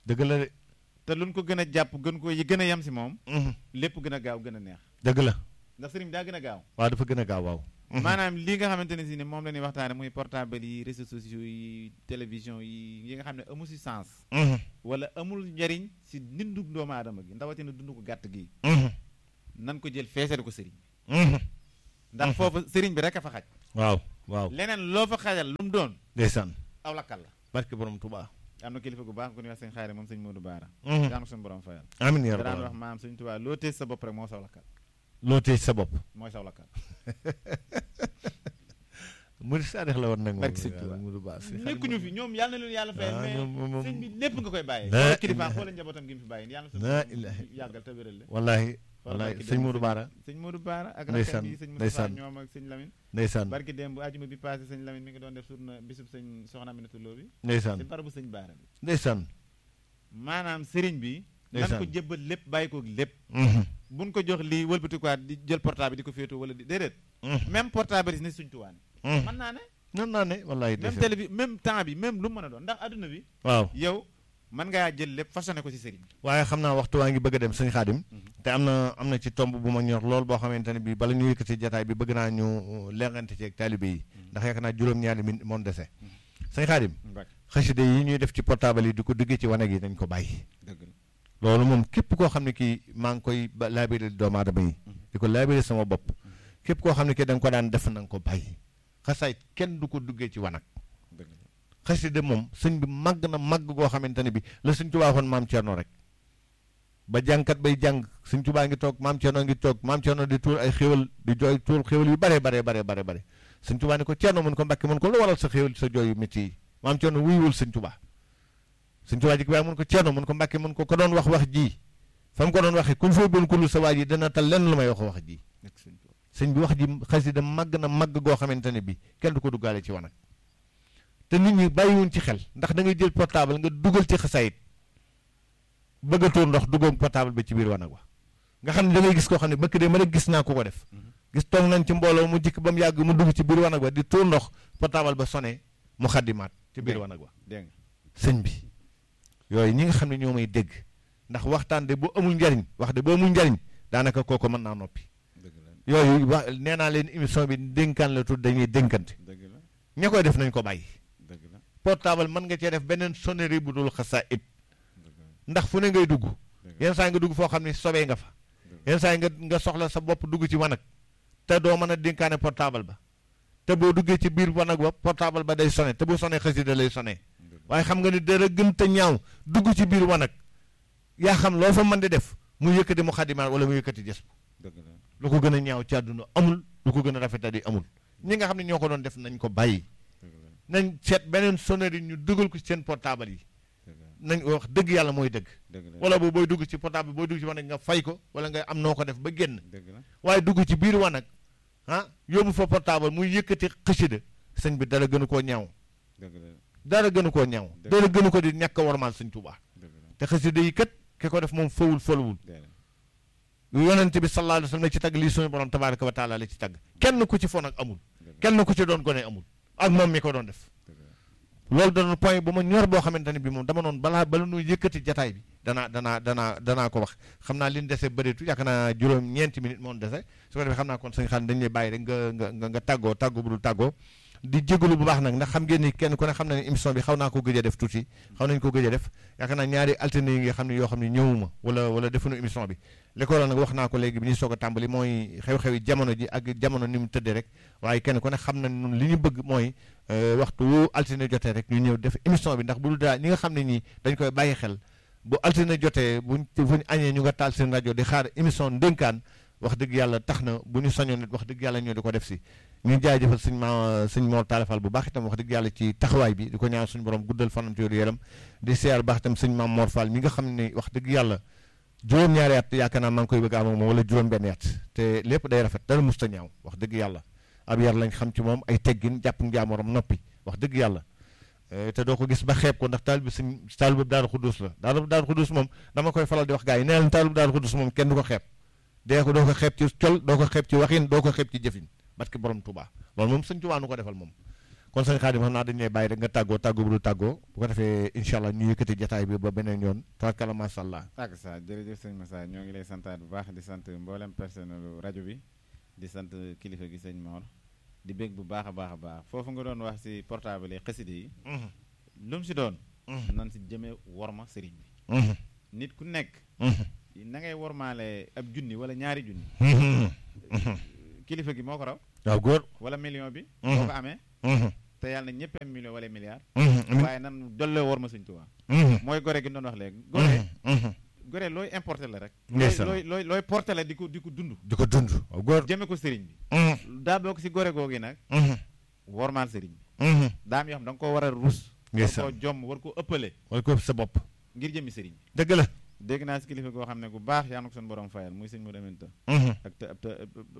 dëgg la de te luñ ko gën a jàpp gën ko yi gën a yem si moom Mhm. lépp gën a gaaw gën a neex dëgg la ndax sëriñ bi daa gën a gaaw waaw dafa gën a gaaw waaw Mhm. maanaam li nga xamante ne si ne moom la ñuy waxtaane muy portable yi réseaux sociaux yi télévision yi yi nga xam ne amul si sens Mhm. wala amul njariñ si dundu doomu aadama gi ndawatina dund ko gàtt gi Mhm. nan ko jël feesal ko sëriñ bi Mhm. ndax Mhm. foofu sëriñ bi rek a fa xaj waaw waaw leneen loo fa xajal lu mu doon ndeysaan aw lakkal la barke borom Tuubaa am na kilifa gu baax ku ñuy wax sëñ xaari moom sëñ Modou Baara Mhm. daanu suñu borom fayal amiin yaa daan rabbal wax maam sëñ Tuubaa loo tees sa bopp rek moo saw lakkal loo tëj sa bopp mooy saw lakkal murid saadix la woon nag moom Barke Sëñ Tuubaa. Mudu Baa si nekkuñu fi ñoom yàlla na leen yàlla fayal Ah, mais ñoom moom- sëñ bi lépp nga koy bàyyee La xoolal kilifa ilaha- xoolal njabootam gi mu fi bàyyi yàlla na La suñu ilaha borom yàggal te wéral la wallaahi xoolal wallaahi barki sëñ démb Mudu Baara sëñ Modou Baara ak Ndeysaan, rakkam yi sëñ Moustapha ndeysaan. ñoom ak sëñ Lamine ndeysaan barki démb bu ajuma bi passé sëñ Lamine mi ngi doon def surna bisub sëñ soxna Aminata Lo bi ndeysaan si barabu sëñ Baara bi ndeysaan maanaam sëriñ bi nan Ndeysaan. ko jébbal lépp bàyyi ko lépp Mhm. buñ ko jox lii wëlbatikuwaat di jël portable di ko féetoo wala di déedéet Mhm. même portable yi ne suñ tuwaan Mhm. mën naa ne noonu naa ne wallaahi même ndeysaan télé bi même temps bi même lu mu mën a doon ndax adduna bi waaw yow mën ngaa jël lépp façonné ko si sëriñ bi waaye xam naa waxtu waa ngi bëgg a dem sëñ Xaadim te am na am na ci tomb bu ma ñor lool boo xamante ne bi bala ñu yëkkati jataay bi bëgg naa ñu lengante ci ak taalibe yi ndax yaakaar naa juróom-ñaari min moon dese sëñ Xaadim Mbacke xasida yi ñuy def ci portable yi di ko duggee ci wanag yi dañ ko bàyyi dëgg la loolu moom képp koo xam ne kii maa ngi koy ba laabiré doomu aadama yi di ko laabiré sama bopp képp koo xam ne kii da nga ko daan def na nga ko bàyyi xasaay kenn du ko duggee ci wanag dëgg la xasida moom sëñ bi màgg na màgg goo xamante ne bi la sëñ Tuubaa waxoon maam Cerno rek ba jàngkat bay jàng sëñ Tuubaa ngi toog maam Cerno ngi toog maam Cerno di tuur ay xéwal di jooy tuur xéwal yu bare bare bare bare bare sëñ Tuubaa ni ko Cerno mun ko mbàkke mun ko lu waral sa xéwal sa jooy yu métti yi maam Cerno wuyuwul sëñ Tuubaa sëñ Tuubaa jik waaye mun ko Cerno mun ko mbàkke mun ko ko doon wax wax ji fa mu ko doon waxee kuñ fay bon kulul sa waa ji dana tal lenn lu may wax wax ji nekk sëñ Tuubaa sëñ bi wax ji xasida màgg na màgg goo xamante ne bi kenn du ko duggaale ci wanag te nit ñi bàyyiwuñ ci xel ndax da ngay jël portable nga dugal ci xasaayit bëgg a tuur ndox duggoon portable ba ci biir wanag wa nga xam ne da ngay gis koo xam ne bëkk de ma rek gis naa ko ko def gis toog nañ ci mbooloo mu jikk ba mu yàgg mu dugg ci biir wanag wa di tuur ndox portable ba sone mu xaddimaat ci biir Dégg. wanag wa dégg nga sëñ bi yooyu ñi nga xam ne ñoo may dégg ndax waxtaan de bu amul njariñ wax de bu amul njariñ daanaka kooku mën naa noppi dëgg la yooyu wax nee naa leen émission bi dénkaan la tudd dañuy dénkante dëgg la ña koy def nañ ko bàyyi dëgg la portable mën nga cee def beneen sonnerie bu dul xasaa it dëgg la ndax fu ne ngay dugg dëgg la yenn saa yi nga dugg foo xam ne sobee nga fa yenn saa yi nga nga soxla sa bopp dugg ci wanag te doo mën a dénkaane portable ba te boo duggee ci biir wanag ba portable ba day sone te bu sonee xasida lay sonee waaye xam nga ni dara gën te ñaaw dugg ci biir wanag yaa xam loo fa mën di def mu yëkkati mu xadimaat wala mu yëkkati jës dëgg la lu ko gën a ñaaw ci àdduna amul lu ko gën a rafetadi amul ñi nga xam ne ñoo ko doon def nañ ko bàyyi dëgg la nañ seet beneen sonnerie ñu dugal ko ci seen portable yi dëgg la nañ wax dëgg yàlla mooy dëgg dëgg la wala boobu booy dugg ci portable booy dugg ci wanag nga fay ko wala nga am noo ko def ba génn dëgg la waaye dugg ci biir wanag ah yóbbu fa portable muy yëkkati xësida sëñ bi dara gënu koo ñaaw dëgg la dara gënu koo ñaaw Dëgg. dara gënu ko di ñàkk a warmaal sëñ Tuubaa dëgg la te xësida yi kat ki ko def moom fawul folowul dëgg la yonent bi sallallahu alayhi wa sallam la ci tagg lii suñu borom tabaraka wa taala la ci tagg kenn ku ci fon ak amul kenn ku ci doon gone amul ak moom mi ko doon def dëgg la loolu danoon point bu ma ñor boo xamante ne bi moom dama noonu balaa bala nu yëkkati jataay bi danaa danaa danaa danaa ko wax xam naa li ñu dese bëreetu yaakaar naa juróom ñeenti minutes moom dese su ko defee xam naa kon sëñ xaan dañu lay bàyyi rek nga nga nga nga tàggoo tàggoo bu dul tàggoo di jégalu bu baax nag ndax xam ngeen ni kenn ku ne xam na ne émission bi xaw naa ko gëj a def tuuti xaw nañu ko gëj a def yaakaar naa ñaari altine yi nga xam ne yoo xam ne ñëwuma wala wala defuñu émission bi li ko waral nag wax naa ko léegi bi ñuy soog a tàmbali mooy xew-xewi jamono ji ak jamono ni mu tëddee rek waaye kenn ku ne xam na nun li ñu bëgg mooy euh, waxtu wu altine jotee rek ñu ñëw def émission bi ndax bu dul daa ñi nga xam ne ñii dañ koy bàyyi xel bu altine jotee buñ buñ añee ñu nga taal seen rajo di xaar émission ndénkaan wax dëgg yàlla tax na bu ñu sañoon nit wax dëgg yàlla ñoo di ko def si ñu jaajëfal suñ ma suñ Mor Taalifal bu baax itam wax dëgg yàlla ci taxawaay bi di ko ñaan suñu borom guddal fanam te yaram di seer baax itam suñ maam Mor Fall mi nga xam ne wax dëgg yàlla juróom-ñaari at yaakaar naa maa ngi koy bëgg a am ak moom wala juróom-benn at te lépp day rafet dara musta ñaaw wax dëgg yàlla ab yar lañ xam ci moom ay teggin jàpp njaamoram noppi wax dëgg yàlla Eh, te doo ko gis ba xeeb ko ndax taal bi suñ taal bi daaru xuddus la daaru daaru xuddus moom dama koy faral di wax gars yi nee leen taal bi daaru xuddus moom kenn du ko xeeb dee ko doo ko xeeb ci col doo ko xeeb ci waxin doo ko xeeb ci jëfin parce que borom Touba loolu moom sëñ Touba nu ko defal moom kon sëñ Xaadim xam naa dañu lay bàyyi rek nga tàggoo tàggoo bu du tàggoo bu ko defee incha allah ñu yëkkati jataay bi ba beneen yoon tabarkalla macha allah. ak sa jërëjëf sëñ Massa ñoo ngi lay santaat bu baax di sant mboolem personnel rajo bi di sant kilifa gi sëñ Mor di bég bu baax a baax a baax foofu nga doon wax si portable yi xasida yi lu mu si doon nan si jëmee worma sëriñ bi nit ku nekk na ngay wormaale ab junni wala ñaari junni kilifa gi moo ko raw waaw góor wala million bi boo ko amee te yàlla na ñëpp am million wala milliard waaye nan dollee worma sëñ Tuubaa mooy gore gi doon wax léegi gore gore looy importé la rek looy looy looy porté la di ko di ko dund di ko dund waaw góor jëme ko sëriñ bi daa bokk si gore googi nag wormaal sëriñ bi daam yoo xam da nga koo war a rus war koo jomm war koo ëppale war ko sa bopp ngir jëmi sëriñ bi dëgg la dégg naa si kilifa goo xam ne bu baax yaa na ko seen borom fayal muy sëñ mu dementa ak te ab te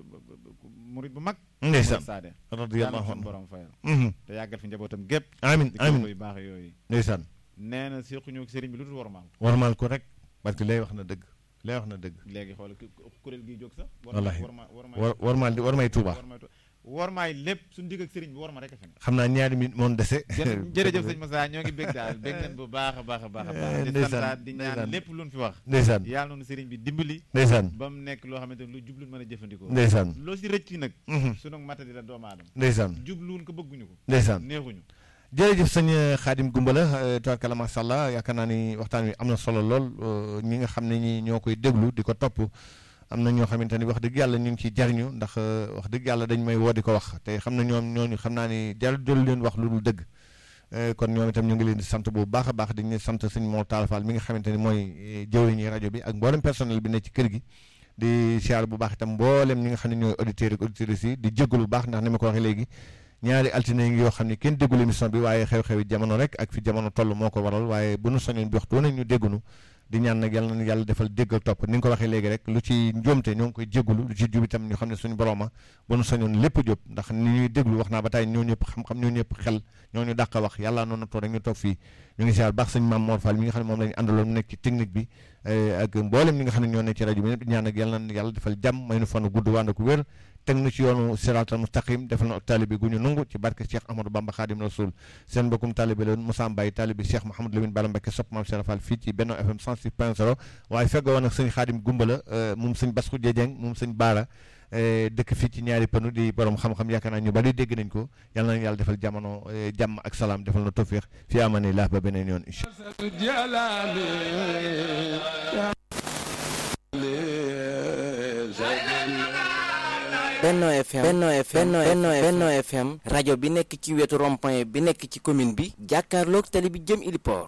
murit bu mag ndeysaan saade radiyallahu seen anhu borom fayal te yàggal fi njabootam gépp amiin di amiin kilifa yu baax yooyu ndeysaan nee na séquñu sëriñ bi lu dul wormaal warmaal ko rek parce que lay wax na dëgg lay wax na dëgg léegi xool kuréel gi jóg sax wallaahi warma war warmaal di warmay Tuuba wormaay lépp suñu digg ak sëriñ bi war ma rek a fi ne xam naa ñaari minute moom dese jërëjëf sëñ Massa ñoo ngi bég daal bég nañ bu baax a baax a baax a baax di ndeysaan, santaat di ñaan ndeysaan. lépp luñ fi wax ndeysaan yàlla noonu sëriñ bi dimbali ndeysaan ba mu nekk loo xamante ne lu jubluñ mën a jëfandikoo ndeysaan loo si rëcc nag mhm, sunu mata di la doomu aadama ndeysaan jubluwun ko bëgguñu ko ndeysaan neexuñu jërëjëf sëñ Xaadim Gumbala tabarkalla macha allah yaakaar naa ni waxtaan wi am na solo lool euh, ñi nga xam ne ñi ñoo koy déglu di ko topp am na ñoo xamante ni wax dëgg yàlla ñu ngi ciy jariñu ndax euh, wax dëgg yàlla dañ may woo di ko wax te xam na ñoom ñooñu xam naa ni jar jël leen wax lu dul dëgg Euh, kon ñoom itam ñu ngi leen di sant bu baax a baax di ñu sant sëñ Mor Talla Fall mi nga xamante ni mooy jëwriñu rajo bi ak mboolem personnel bi ne ci kër gi di siyaar bu baax itam mboolem ñi nga xam ne ñooy auditeurs ak auditrices yi di jégalu bu baax ndax ni ma ko waxee léegi ñaari altine yi ngi yoo xam ne kenn déggul émission bi waaye xew-xewi jamono rek ak fi jamono toll moo ko waral waaye bu nu soñoon bi waxtu wu ne ñu déggunu di ñaan nag yàlla na yàlla defal dégg ak topp ni nga ko waxee léegi rek lu ci njuumte ñoo ngi koy jégalu lu ci jub itam ñu xam ne suñu boroma bu nu soñoon lépp jub ndax ni ñuy déglu wax naa ba tey ñoo ñëpp xam-xam ñoo ñëpp xel ñoo ñu dàq wax yàlla noonu toog rek ñu toog fii ñu ngi siyaar baax sëñ Maam Mor Fall mi nga xam ne moom la ñu àndaloon mu nekk ci technique bi ak mboolem ñi nga xam ne ñoo nekk ci rajo bi ñëpp di ñaan nag yàlla na yàlla defal jàmm may nu fanu gudd wànd ku wér teg nu ci yoonu siraatal mustaqim defal na ak taalibe gu ñu nungu ci barke Cheikh Ahmadou Bamba Khadim Rasoul seen mbokkum taalibe la woon Moussa Mbaye taalibe Cheikh Mouhamadou Lamine Bara Mbacké sopp maam Cheikh Fall fii ci Benno FM 106.0 waaye feggoo woon ak sëñ Khadim Gumbala moom sëñ Bass Khoudia Dieng moom sëñ Baara dëkk fii ci ñaari panu di borom xam-xam yaakaar naa ñu bari dégg nañ ko yàlla na yàlla defal jamono jàmm ak salaam defal na tawfiq fi amani laa ba beneen yoon incha Benno FM Benno FM Benno Benno FM rajo bi nekk ci wetu rond-point bi nekk ci commune bi jàkkaarloog tali bi jëm Iliport